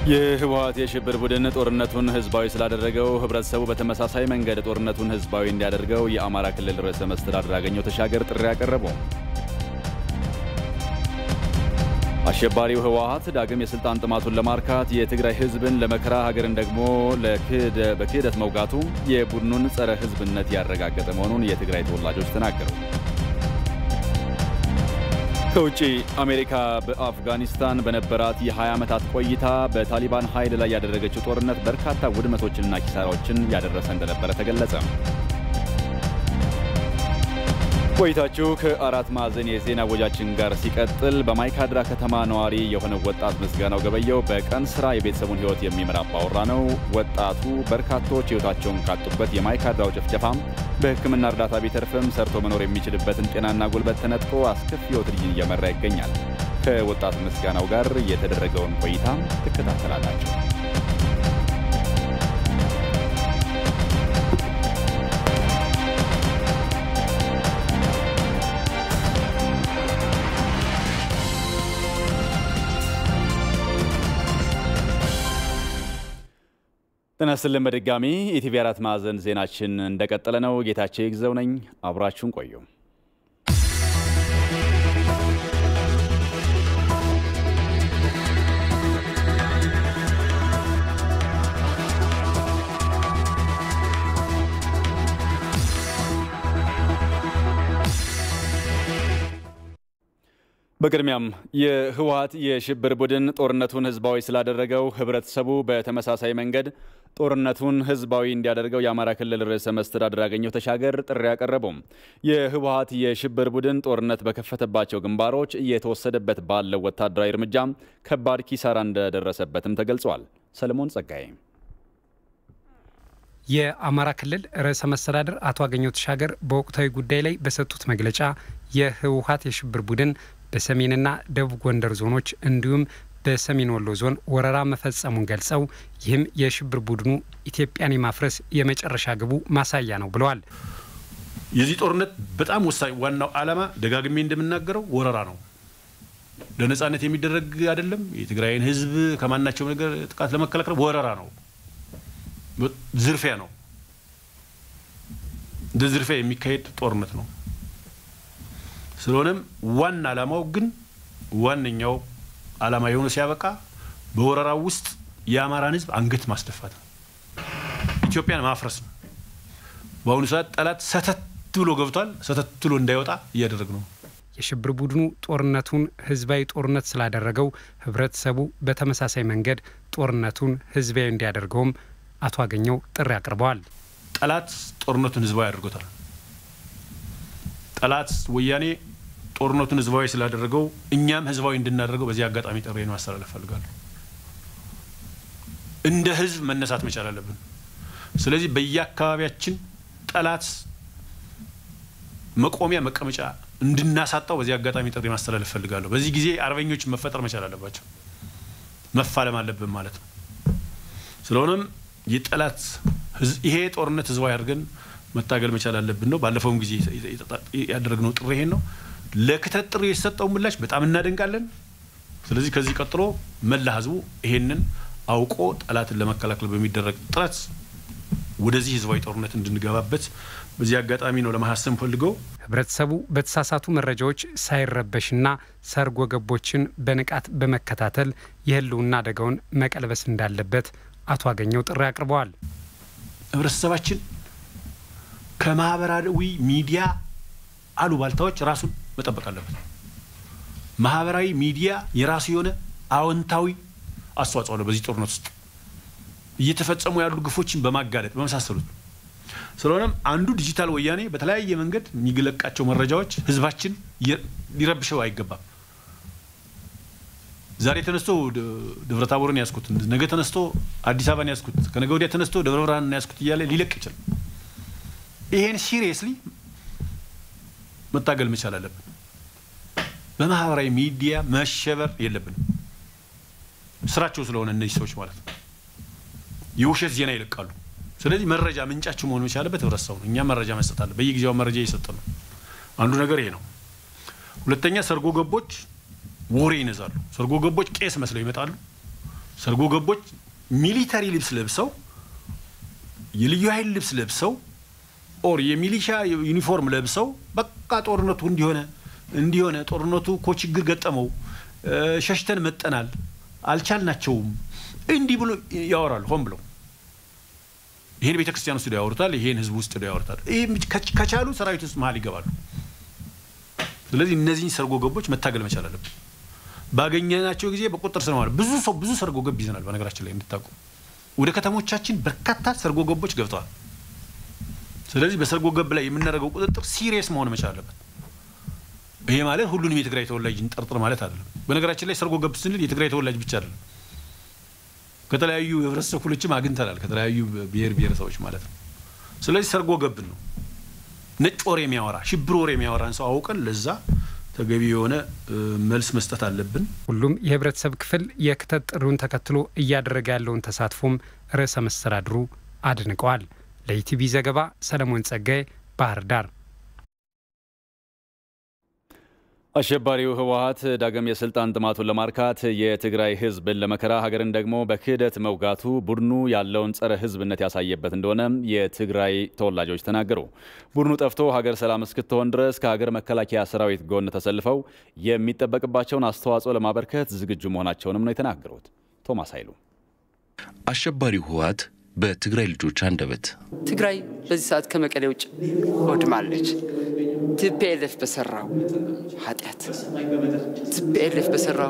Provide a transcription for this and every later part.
የህወሓት የሽብር ቡድን ጦርነቱን ህዝባዊ ስላደረገው ህብረተሰቡ በተመሳሳይ መንገድ ጦርነቱን ህዝባዊ እንዲያደርገው የአማራ ክልል ርዕሰ መስተዳድር አገኘሁ ተሻገር ጥሪ ያቀረቡ። አሸባሪው ህወሓት ዳግም የስልጣን ጥማቱን ለማርካት የትግራይ ህዝብን ለመከራ ሀገርን ደግሞ በክህደት መውጋቱ የቡድኑን ጸረ ህዝብነት ያረጋገጠ መሆኑን የትግራይ ተወላጆች ተናገሩ። ከውጭ አሜሪካ በአፍጋኒስታን በነበራት የ20 ዓመታት ቆይታ በታሊባን ኃይል ላይ ያደረገችው ጦርነት በርካታ ውድመቶችንና ኪሳራዎችን ያደረሰ እንደነበረ ተገለጸ። ቆይታችሁ ከአራት ማዕዘን የዜና ወጃችን ጋር ሲቀጥል በማይካድራ ከተማ ነዋሪ የሆነው ወጣት ምስጋናው ገበየው በቀን ስራ የቤተሰቡን ህይወት የሚመራ አባወራ ነው። ወጣቱ በርካቶች ህይወታቸውን ካጡበት የማይካድራው ጭፍጨፋም በሕክምና እርዳታ ቢተርፍም ሰርቶ መኖር የሚችልበትን ጤናና ጉልበት ተነጥቆ አስከፊ ህይወት ልጅን እየመራ ይገኛል። ከወጣት ምስጋናው ጋር የተደረገውን ቆይታ ትከታተላላችሁ። ጤና ይስጥልን። በድጋሚ ኢቲቪ አራት ማዕዘን ዜናችን እንደቀጠለ ነው። ጌታቸው ይግዘው ነኝ። አብራችሁን ቆዩ። በቅድሚያም የህወሓት የሽብር ቡድን ጦርነቱን ህዝባዊ ስላደረገው ህብረተሰቡ በተመሳሳይ መንገድ ጦርነቱን ህዝባዊ እንዲያደርገው የአማራ ክልል ርዕሰ መስተዳድር አገኘሁ ተሻገር ጥሪ ያቀረቡም። የህወሓት የሽብር ቡድን ጦርነት በከፈተባቸው ግንባሮች እየተወሰደበት ባለው ወታደራዊ እርምጃ ከባድ ኪሳራ እንደደረሰበትም ተገልጿል። ሰለሞን ጸጋዬ የአማራ ክልል ርዕሰ መስተዳድር አቶ አገኘሁ ተሻገር በወቅታዊ ጉዳይ ላይ በሰጡት መግለጫ የህወሓት የሽብር ቡድን በሰሜንና ደቡብ ጎንደር ዞኖች እንዲሁም በሰሜን ወሎ ዞን ወረራ መፈጸሙን ገልጸው ይህም የሽብር ቡድኑ ኢትዮጵያን የማፍረስ የመጨረሻ ግቡ ማሳያ ነው ብለዋል። የዚህ ጦርነት በጣም ወሳኝ ዋናው ዓላማ ደጋግሜ እንደምናገረው ወረራ ነው። ለነጻነት የሚደረግ አይደለም። የትግራይን ህዝብ ከማናቸው ነገር ጥቃት ለመከላከል ወረራ ነው፣ ዝርፊያ ነው። እንደ ዝርፊያ የሚካሄድ ጦርነት ነው። ስለሆነም ዋና ዓላማው ግን ዋነኛው ዓላማ የሆነ ሲያበቃ በወረራው ውስጥ የአማራን ህዝብ አንገት ማስደፋት ነው። ኢትዮጵያን ማፍረስ ነው። በአሁኑ ሰዓት ጠላት ሰተት ብሎ ገብቷል። ሰተት ብሎ እንዳይወጣ እያደረግ ነው። የሽብር ቡድኑ ጦርነቱን ህዝባዊ ጦርነት ስላደረገው ህብረተሰቡ በተመሳሳይ መንገድ ጦርነቱን ህዝባዊ እንዲያደርገውም አቶ አገኘሁ ጥሪ አቅርበዋል። ጠላት ጦርነቱን ህዝባዊ አድርጎታል። ጠላት ወያኔ ጦርነቱን ህዝባዊ ስላደረገው እኛም ህዝባዊ እንድናደርገው በዚህ አጋጣሚ ጥሪ ማስተላለፍ ፈልጋለሁ። እንደ ህዝብ መነሳት መቻል አለብን። ስለዚህ በየአካባቢያችን ጠላት መቆሚያ መቀመጫ እንድናሳጣው በዚህ አጋጣሚ ጥሪ ማስተላለፍ ፈልጋለሁ። በዚህ ጊዜ አርበኞች መፈጠር መቻል አለባቸው፣ መፋለም አለብን ማለት ነው። ስለሆነም የጠላት ይሄ ጦርነት ህዝባዊ አድርገን መታገል መቻል አለብን ነው። ባለፈውም ጊዜ ያደረግነው ጥሪ ይሄን ነው። ለክተት ጥሪ የተሰጠው ምላሽ በጣም እናደንቃለን። ስለዚህ ከዚህ ቀጥሎ መላ ህዝቡ ይሄንን አውቆ ጠላትን ለመከላከል በሚደረግ ጥረት ወደዚህ ህዝባዊ ጦርነት እንድንገባበት በዚህ አጋጣሚ ነው ለማሳሰብ ፈልገው ህብረተሰቡ በተሳሳቱ መረጃዎች ሳይረበሽና ሰርጎ ገቦችን በንቃት በመከታተል የህልውና አደጋውን መቀልበስ እንዳለበት አቶ አገኘሁ ጥሪ አቅርበዋል። ህብረተሰባችን ከማህበራዊ ሚዲያ አሉባልታዎች ራሱን መጠበቅ አለበት። ማህበራዊ ሚዲያ የራሱ የሆነ አዎንታዊ አስተዋጽኦ አለው በዚህ ጦርነት ውስጥ እየተፈጸሙ ያሉ ግፎችን በማጋለጥ በመሳሰሉት። ስለሆነም አንዱ ዲጂታል ወያኔ በተለያየ መንገድ የሚለቃቸው መረጃዎች ህዝባችን ሊረብሸው አይገባም። ዛሬ ተነስቶ ደብረ ታቦርን ያስኩት፣ ነገ ተነስቶ አዲስ አበባን ያስኩት፣ ከነገ ወዲያ ተነስቶ ደብረ ብርሃንን ያስኩት እያለ ሊለቅ ይችላል። ይሄን ሲሪየስሊ መታገል መቻል አለብን። በማህበራዊ ሚዲያ መሸበር የለብንም። ስራቸው ስለሆነ እነዚህ ሰዎች ማለት ነው የውሸት ዜና ይለቃሉ። ስለዚህ መረጃ ምንጫቸው መሆን መቻለበት ህብረተሰቡ ነው። እኛም መረጃ መስጠት አለ። በየጊዜው መረጃ እየሰጠ ነው። አንዱ ነገር ይሄ ነው። ሁለተኛ ሰርጎ ገቦች ወሬ ይነዛሉ። ሰርጎ ገቦች ቄስ መስለው ይመጣሉ። ሰርጎ ገቦች ሚሊተሪ ልብስ ለብሰው የልዩ ኃይል ልብስ ለብሰው ኦር የሚሊሻ ዩኒፎርም ለብሰው በቃ ጦርነቱ እንዲሆነ እንዲሆነ ጦርነቱ እኮ ችግር ገጠመው፣ ሸሽተን መጠናል፣ አልቻልናቸውም፣ እንዲህ ብሎ ያወራሉ። ሆን ብለው ይህን ቤተ ክርስቲያን ውስጥ ያወሩታል፣ ይሄን ህዝብ ውስጥ ያወሩታል። ከቻሉ ሰራዊት ውስጥ መሀል ይገባሉ። ስለዚህ እነዚህን ሰርጎ ገቦች መታገል መቻል አለብን። ባገኘናቸው ጊዜ በቁጥር ስር ማለት ብዙ ሰው ብዙ ሰርጎ ገብ ይዘናል። በነገራችን ላይ እንድታውቁ ወደ ከተሞቻችን በርካታ ሰርጎ ገቦች ገብተዋል። ስለዚህ በሰርጎ ገብ ላይ የምናደርገው ቁጥጥር ሲሪየስ መሆን መቻል አለበት። ይሄ ማለት ሁሉንም የትግራይ ተወላጅ እንጠርጥር ማለት አይደለም። በነገራችን ላይ ሰርጎ ገብ ስንል የትግራይ ተወላጅ ብቻ አይደለም። ከተለያዩ የህብረተሰብ ክፍሎችም አግኝተናል። ከተለያዩ ብሔር ብሔረሰቦች ማለት ነው። ስለዚህ ሰርጎ ገብን ነው ነጭ ወሬ የሚያወራ ሽብር ወሬ የሚያወራን ሰው አውቀን ለዛ ተገቢ የሆነ መልስ መስጠት አለብን። ሁሉም የህብረተሰብ ክፍል የክተት ጥሪውን ተከትሎ እያደረገ ያለውን ተሳትፎም ርዕሰ መስተዳድሩ አድንቀዋል። ለኢቲቪ ዘገባ ሰለሞን ጸጋዬ ባህር ዳር። አሸባሪው ህወሀት ዳግም የስልጣን ጥማቱን ለማርካት የትግራይ ህዝብን ለመከራ ሀገርን ደግሞ በክህደት መውጋቱ ቡድኑ ያለውን ጸረ ህዝብነት ያሳየበት እንደሆነ የትግራይ ተወላጆች ተናገሩ። ቡድኑ ጠፍቶ ሀገር ሰላም እስክትሆን ድረስ ከሀገር መከላከያ ሰራዊት ጎን ተሰልፈው የሚጠበቅባቸውን አስተዋጽኦ ለማበርከት ዝግጁ መሆናቸውንም ነው የተናገሩት። ቶማስ ኃይሉ አሸባሪው ህወሀት በትግራይ ልጆች አንደበት ትግራይ በዚህ ሰዓት ከመቀሌ ውጭ ወድማለች። ቲፒኤልኤፍ በሰራው ኃጢአት፣ ቲፒኤልኤፍ በሰራው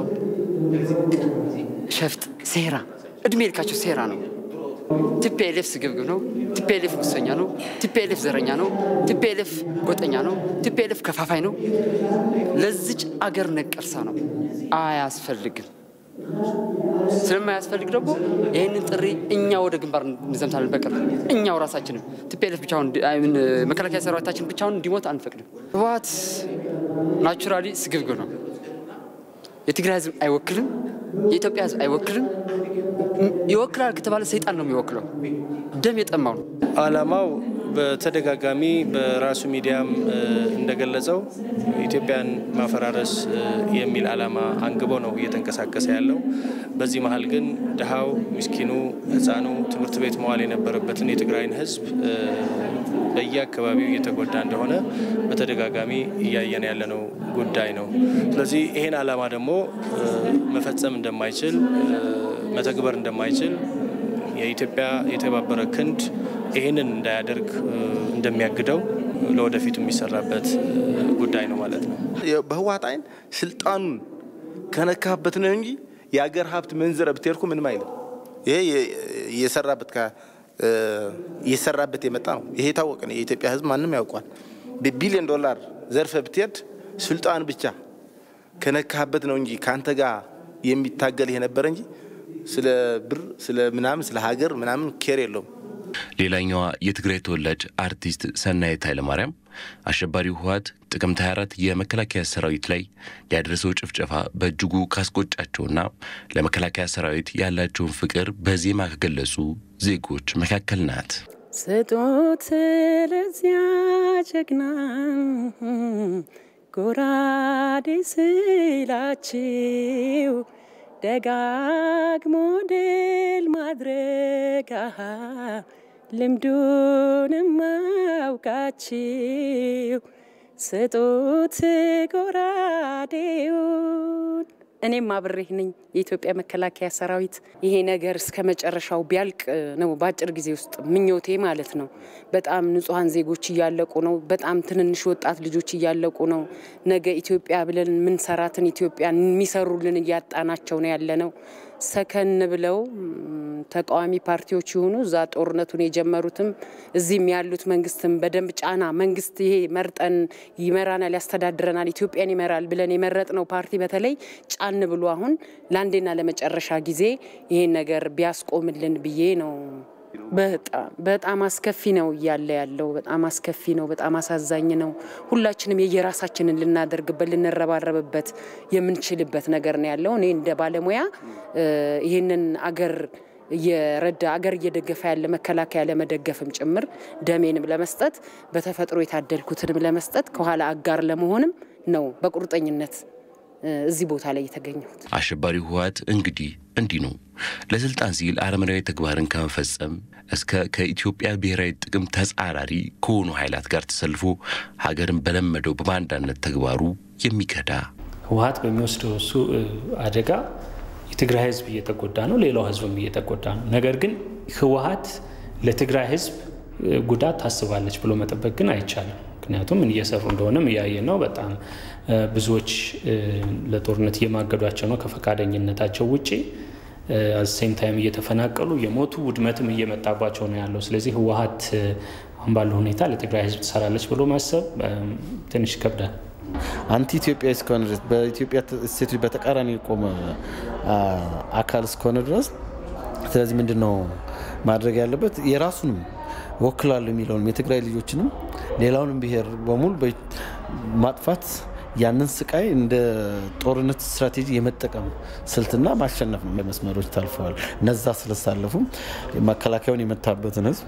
ሸፍጥ፣ ሴራ፣ እድሜ ልካቸው ሴራ ነው። ቲፒኤልኤፍ ስግብግብ ነው። ቲፒኤልኤፍ ሙሰኛ ነው። ቲፒኤልኤፍ ዘረኛ ነው። ቲፒኤልኤፍ ጎጠኛ ነው። ቲፒኤልኤፍ ከፋፋይ ነው። ለዚች አገር ነቀርሳ ነው። አያስፈልግም። ስለማያስፈልግ ደግሞ ይህንን ጥሪ እኛ ወደ ግንባር እንዘምታለን። በቅርብ እኛው ራሳችንም ቲፒኤልኤፍ ብቻውን መከላከያ ሰራዊታችን ብቻውን እንዲሞት አንፈቅድም። ህወሓት ናቹራሊ ስግብግብ ነው። የትግራይ ህዝብ አይወክልም። የኢትዮጵያ ህዝብ አይወክልም። ይወክላል ከተባለ ሰይጣን ነው የሚወክለው። ደም የጠማው ነው። አላማው በተደጋጋሚ በራሱ ሚዲያም እንደገለጸው ኢትዮጵያን ማፈራረስ የሚል አላማ አንግቦ ነው እየተንቀሳቀሰ ያለው። በዚህ መሀል ግን ድሃው፣ ምስኪኑ፣ ህፃኑ ትምህርት ቤት መዋል የነበረበትን የትግራይን ህዝብ በየአካባቢው እየተጎዳ እንደሆነ በተደጋጋሚ እያየን ያለነው ጉዳይ ነው። ስለዚህ ይሄን አላማ ደግሞ መፈጸም እንደማይችል መተግበር እንደማይችል የኢትዮጵያ የተባበረ ክንድ ይህንን እንዳያደርግ እንደሚያግደው ለወደፊቱ የሚሰራበት ጉዳይ ነው ማለት ነው። በህወሓት አይን ስልጣኑን ከነካበት ነው እንጂ የአገር ሀብት መንዝረ ብትሄድኩ ምንም አይልም። ይሄ እየሰራበት እየሰራበት የመጣ ነው። ይሄ የታወቀ ነው። የኢትዮጵያ ህዝብ ማንም ያውቋል። በቢሊዮን ዶላር ዘርፈ ብትሄድ ስልጣን ብቻ ከነካበት ነው እንጂ ከአንተ ጋር የሚታገል የነበረ እንጂ ስለ ብር ስለ ምናምን ስለ ሀገር ምናምን ኬር የለውም። ሌላኛዋ የትግራይ ተወላጅ አርቲስት ሰናይት ኃይለማርያም አሸባሪው ህወሓት ጥቅምት 24 የመከላከያ ሰራዊት ላይ ያደረሰው ጭፍጨፋ በእጅጉ ካስቆጫቸውና ለመከላከያ ሰራዊት ያላቸውን ፍቅር በዜማ ከገለጹ ዜጎች መካከል ናት። ስጡት ለዚያ ጀግና ጎራዴ ስላችው ደጋግሞ ድል ማድረግ ልምዱንም አውቃችው ስጡት ጎራዴውን። እኔም አብሬህ ነኝ። የኢትዮጵያ መከላከያ ሰራዊት ይሄ ነገር እስከ መጨረሻው ቢያልቅ ነው በአጭር ጊዜ ውስጥ ምኞቴ ማለት ነው። በጣም ንጹሐን ዜጎች እያለቁ ነው። በጣም ትንንሽ ወጣት ልጆች እያለቁ ነው። ነገ ኢትዮጵያ ብለን ምንሰራትን ኢትዮጵያ የሚሰሩልን እያጣናቸው ነው ያለ ነው። ሰከን ብለው ተቃዋሚ ፓርቲዎች የሆኑ እዛ ጦርነቱን የጀመሩትም እዚህም ያሉት መንግስትም በደንብ ጫና መንግስት ይሄ መርጠን ይመራናል፣ ያስተዳድረናል፣ ኢትዮጵያን ይመራል ብለን የመረጥነው ፓርቲ በተለይ ጫን ብሎ አሁን ለአንዴና ለመጨረሻ ጊዜ ይሄን ነገር ቢያስቆምልን ብዬ ነው። በጣም በጣም አስከፊ ነው እያለ ያለው በጣም አስከፊ ነው። በጣም አሳዛኝ ነው። ሁላችንም የየራሳችንን ልናደርግበት ልንረባረብበት የምንችልበት ነገር ነው ያለው። እኔ እንደ ባለሙያ ይህንን አገር እየረዳ አገር እየደገፈ ያለ መከላከያ ለመደገፍም ጭምር ደሜንም ለመስጠት በተፈጥሮ የታደልኩትንም ለመስጠት ከኋላ አጋር ለመሆንም ነው በቁርጠኝነት እዚህ ቦታ ላይ የተገኘሁት። አሸባሪው ህወሓት እንግዲህ እንዲህ ነው። ለስልጣን ሲል አረመናዊ ተግባርን ከመፈጸም እስከ ከኢትዮጵያ ብሔራዊ ጥቅም ተጻራሪ ከሆኑ ኃይላት ጋር ተሰልፎ ሀገርን በለመደው በባንዳነት ተግባሩ የሚከዳ ህወሓት በሚወስደው እሱ አደጋ የትግራይ ህዝብ እየተጎዳ ነው፣ ሌላው ህዝብም እየተጎዳ ነው። ነገር ግን ህወሓት ለትግራይ ህዝብ ጉዳት ታስባለች ብሎ መጠበቅ ግን አይቻልም። ምክንያቱም ምን እየሰሩ እንደሆነም እያየን ነው። በጣም ብዙዎች ለጦርነት እየማገዷቸው ነው ከፈቃደኝነታቸው ውጭ አሴም ታይም እየተፈናቀሉ የሞቱ ውድመትም እየመጣባቸው ነው ያለው። ስለዚህ ህወሓት አሁን ባለው ሁኔታ ለትግራይ ህዝብ ትሰራለች ብሎ ማሰብ ትንሽ ይከብዳል። አንቲ ኢትዮጵያ እስከሆነ ድረስ በኢትዮጵያ እሴቶች በተቃራኒ የቆመ አካል እስከሆነ ድረስ ስለዚህ ምንድን ነው ማድረግ ያለበት የራሱንም ወክላሉ የሚለውንም የትግራይ ልጆችንም ሌላውንም ብሔር በሙሉ ማጥፋት ያንን ስቃይ እንደ ጦርነት ስትራቴጂ የመጠቀም ስልትና ማሸነፍ ነው። መስመሮች ታልፈዋል። እነዛ ስለሳለፉ መከላከያውን የመታበትን ህዝብ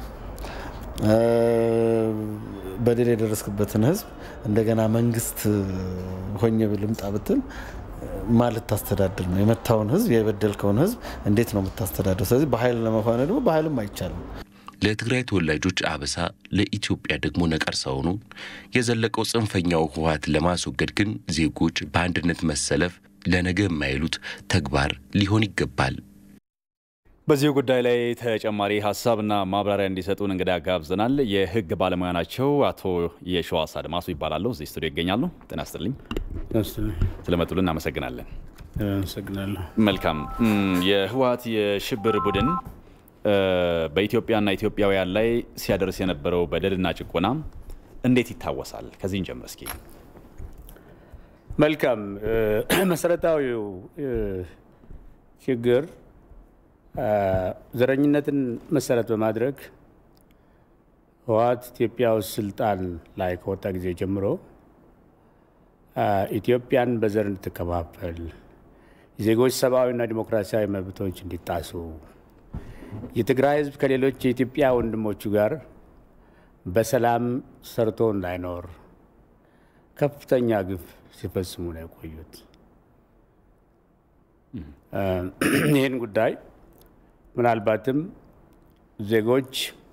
በደል የደረስክበትን ህዝብ እንደገና መንግስት ሆኜ ልምጣ ብትል ማ ልታስተዳድር ነው? የመታውን ህዝብ የበደልከውን ህዝብ እንዴት ነው የምታስተዳድር? ስለዚህ በኃይል ለመሆነ ደግሞ በኃይልም አይቻልም። ለትግራይ ተወላጆች አበሳ፣ ለኢትዮጵያ ደግሞ ነቀርሳ ሆኖ የዘለቀው ጽንፈኛው ህወሓትን ለማስወገድ ግን ዜጎች በአንድነት መሰለፍ ለነገ የማይሉት ተግባር ሊሆን ይገባል። በዚሁ ጉዳይ ላይ ተጨማሪ ሀሳብና ማብራሪያ እንዲሰጡን እንግዳ ጋብዘናል። የህግ ባለሙያ ናቸው። አቶ የሸዋስ አድማሱ ይባላሉ። እዚህ ስቱዲዮ ይገኛሉ። ጤና ይስጥልኝ። ስለመጡልን እናመሰግናለን። አመሰግናለሁ። መልካም። የህወሓት የሽብር ቡድን በኢትዮጵያና ኢትዮጵያውያን ላይ ሲያደርስ የነበረው በደልና ጭቆና እንዴት ይታወሳል? ከዚህ እንጀምር እስኪ። መልካም። መሰረታዊው ችግር ዘረኝነትን መሰረት በማድረግ ህወሓት ኢትዮጵያ ውስጥ ስልጣን ላይ ከወጣ ጊዜ ጀምሮ ኢትዮጵያን በዘር እንድትከፋፈል፣ የዜጎች ሰብአዊና ዲሞክራሲያዊ መብቶች እንዲጣሱ፣ የትግራይ ህዝብ ከሌሎች የኢትዮጵያ ወንድሞቹ ጋር በሰላም ሰርቶ እንዳይኖር ከፍተኛ ግፍ ሲፈጽሙ ነው የቆዩት። ይህን ጉዳይ ምናልባትም ዜጎች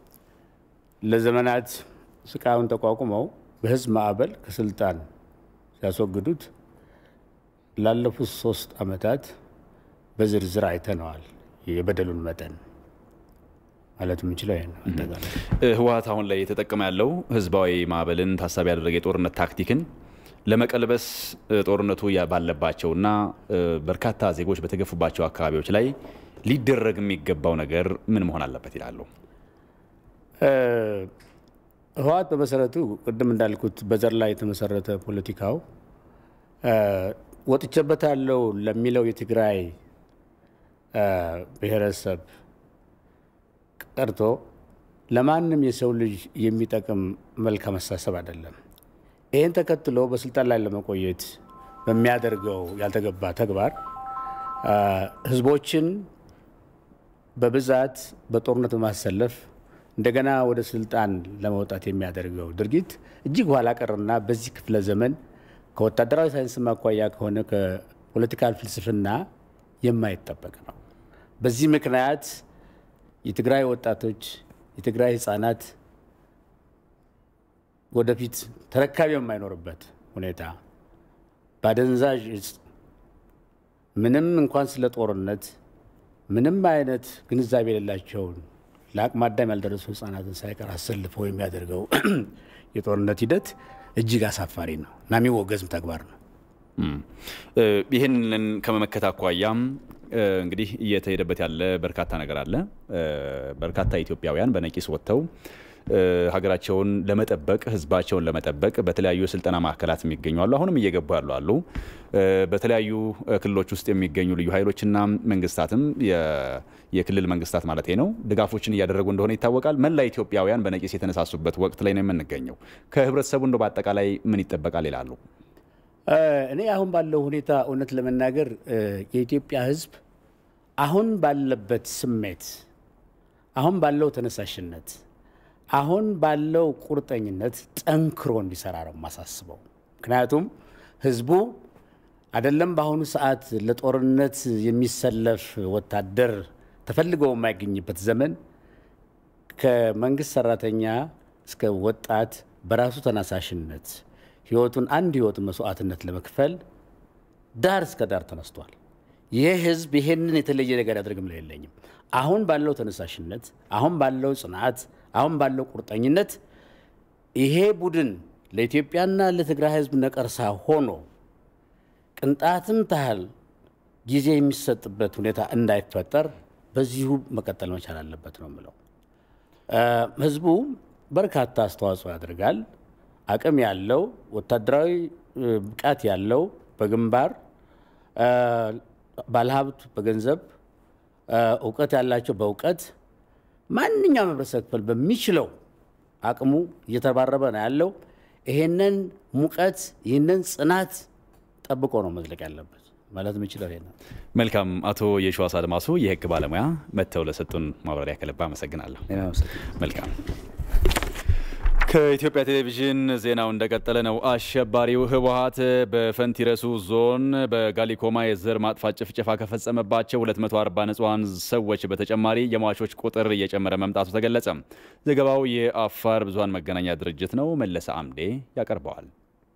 ለዘመናት ስቃዩን ተቋቁመው በህዝብ ማዕበል ከስልጣን ሲያስወግዱት ላለፉት ሶስት ዓመታት በዝርዝር አይተነዋል። የበደሉን መጠን ማለት የምንችለው ይሄ ነው። አጠቃላይ ህወሓት አሁን ላይ የተጠቀመ ያለው ህዝባዊ ማዕበልን ታሳቢ ያደረገ የጦርነት ታክቲክን ለመቀልበስ ጦርነቱ ባለባቸውና በርካታ ዜጎች በተገፉባቸው አካባቢዎች ላይ ሊደረግ የሚገባው ነገር ምን መሆን አለበት ይላሉ? ህወሓት በመሰረቱ ቅድም እንዳልኩት በዘር ላይ የተመሰረተ ፖለቲካው ወጥቼበታለሁ ለሚለው የትግራይ ብሔረሰብ ቀርቶ ለማንም የሰው ልጅ የሚጠቅም መልካም አስተሳሰብ አይደለም። ይህን ተከትሎ በስልጣን ላይ ለመቆየት በሚያደርገው ያልተገባ ተግባር ህዝቦችን በብዛት በጦርነት በማሰለፍ እንደገና ወደ ስልጣን ለመውጣት የሚያደርገው ድርጊት እጅግ ኋላ ቀርና በዚህ ክፍለ ዘመን ከወታደራዊ ሳይንስ ማኳያ ከሆነ ከፖለቲካል ፍልስፍና የማይጠበቅ ነው። በዚህ ምክንያት የትግራይ ወጣቶች፣ የትግራይ ህፃናት ወደፊት ተረካቢ የማይኖርበት ሁኔታ በአደንዛዥ እጽ ምንም እንኳን ስለ ጦርነት ምንም አይነት ግንዛቤ የሌላቸውን ለአቅመ አዳም ያልደረሱ ህጻናትን ሳይቀር አሰልፈው የሚያደርገው የጦርነት ሂደት እጅግ አሳፋሪ ነው እና የሚወገዝም ተግባር ነው። ይህንን ከመመከት አኳያም እንግዲህ እየተሄደበት ያለ በርካታ ነገር አለ። በርካታ ኢትዮጵያውያን በነቂስ ወጥተው ሀገራቸውን ለመጠበቅ ህዝባቸውን ለመጠበቅ በተለያዩ የስልጠና ማዕከላት የሚገኙ አሉ። አሁንም እየገቡ ያሉ አሉ። በተለያዩ ክልሎች ውስጥ የሚገኙ ልዩ ኃይሎችና መንግስታትም የክልል መንግስታት ማለት ነው ድጋፎችን እያደረጉ እንደሆነ ይታወቃል። መላ ኢትዮጵያውያን በነቂስ የተነሳሱበት ወቅት ላይ ነው የምንገኘው። ከህብረተሰቡ እንደ በአጠቃላይ ምን ይጠበቃል ይላሉ? እኔ አሁን ባለው ሁኔታ እውነት ለመናገር የኢትዮጵያ ህዝብ አሁን ባለበት ስሜት፣ አሁን ባለው ተነሳሽነት፣ አሁን ባለው ቁርጠኝነት ጠንክሮ እንዲሰራ ነው የማሳስበው። ምክንያቱም ህዝቡ አይደለም በአሁኑ ሰዓት ለጦርነት የሚሰለፍ ወታደር ተፈልገው የማይገኝበት ዘመን ከመንግስት ሰራተኛ እስከ ወጣት በራሱ ተነሳሽነት ህይወቱን አንድ ህይወት መስዋዕትነት ለመክፈል ዳር እስከ ዳር ተነስቷል። ይህ ህዝብ ይሄንን የተለየ ነገር ያደርግም ላይ የለኝም። አሁን ባለው ተነሳሽነት፣ አሁን ባለው ጽናት፣ አሁን ባለው ቁርጠኝነት ይሄ ቡድን ለኢትዮጵያና ለትግራይ ህዝብ ነቀርሳ ሆኖ ቅንጣትም ታህል ጊዜ የሚሰጥበት ሁኔታ እንዳይፈጠር በዚሁ መቀጠል መቻል አለበት ነው የምለው። ህዝቡ በርካታ አስተዋጽኦ ያደርጋል። አቅም ያለው ወታደራዊ ብቃት ያለው በግንባር ባለሀብት በገንዘብ እውቀት ያላቸው በእውቀት ማንኛውም ህብረተሰብ ክፍል በሚችለው አቅሙ እየተባረበ ነው ያለው። ይሄንን ሙቀት ይህንን ጽናት ጠብቆ ነው መዝለቅ ያለበት ማለት የምችለው ይሄ ነው። መልካም። አቶ የሸዋስ አድማሱ የህግ ባለሙያ መጥተው ለሰጡን ማብራሪያ ከልብ አመሰግናለሁ። መልካም። ከኢትዮጵያ ቴሌቪዥን ዜናው እንደቀጠለ ነው። አሸባሪው ህወሀት በፈንቲረሱ ዞን በጋሊኮማ የዘር ማጥፋት ጭፍጨፋ ከፈጸመባቸው 240 ንጹሐን ሰዎች በተጨማሪ የሟቾች ቁጥር እየጨመረ መምጣቱ ተገለጸ። ዘገባው የአፋር ብዙኃን መገናኛ ድርጅት ነው። መለሰ አምዴ ያቀርበዋል።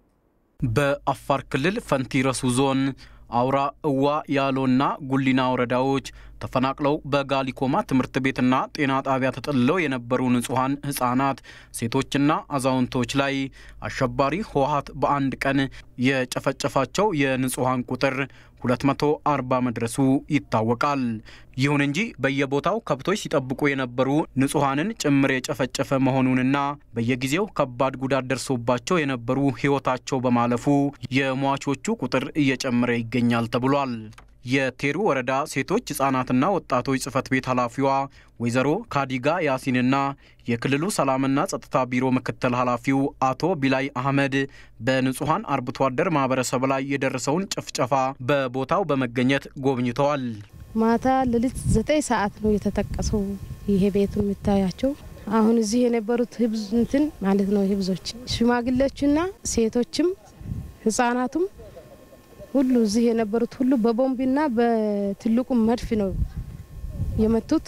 በአፋር ክልል ፈንቲረሱ ዞን አውራ እዋ ያሎና ጉሊና ወረዳዎች ተፈናቅለው በጋሊኮማ ትምህርት ቤትና ጤና ጣቢያ ተጠልለው የነበሩ ንጹሐን ህጻናት፣ ሴቶችና አዛውንቶች ላይ አሸባሪ ህወሀት በአንድ ቀን የጨፈጨፋቸው የንጹሐን ቁጥር 240 መድረሱ ይታወቃል። ይሁን እንጂ በየቦታው ከብቶች ሲጠብቁ የነበሩ ንጹሐንን ጭምር የጨፈጨፈ መሆኑንና በየጊዜው ከባድ ጉዳት ደርሶባቸው የነበሩ ህይወታቸው በማለፉ የሟቾቹ ቁጥር እየጨመረ ይገኛል ተብሏል። የቴሩ ወረዳ ሴቶች ህጻናትና ወጣቶች ጽህፈት ቤት ኃላፊዋ ወይዘሮ ካዲጋ ያሲንና የክልሉ ሰላምና ጸጥታ ቢሮ ምክትል ኃላፊው አቶ ቢላይ አህመድ በንጹሐን አርብቶ አደር ማህበረሰብ ላይ የደረሰውን ጭፍጨፋ በቦታው በመገኘት ጎብኝተዋል። ማታ ሌሊት ዘጠኝ ሰዓት ነው የተጠቀሰው ይሄ ቤቱ የሚታያቸው። አሁን እዚህ የነበሩት ህብዝ እንትን ማለት ነው ህብዞች ሽማግሌዎችና ሴቶችም ህጻናቱም ሁሉ እዚህ የነበሩት ሁሉ በቦምብና በትልቁ መድፍ ነው የመቱት።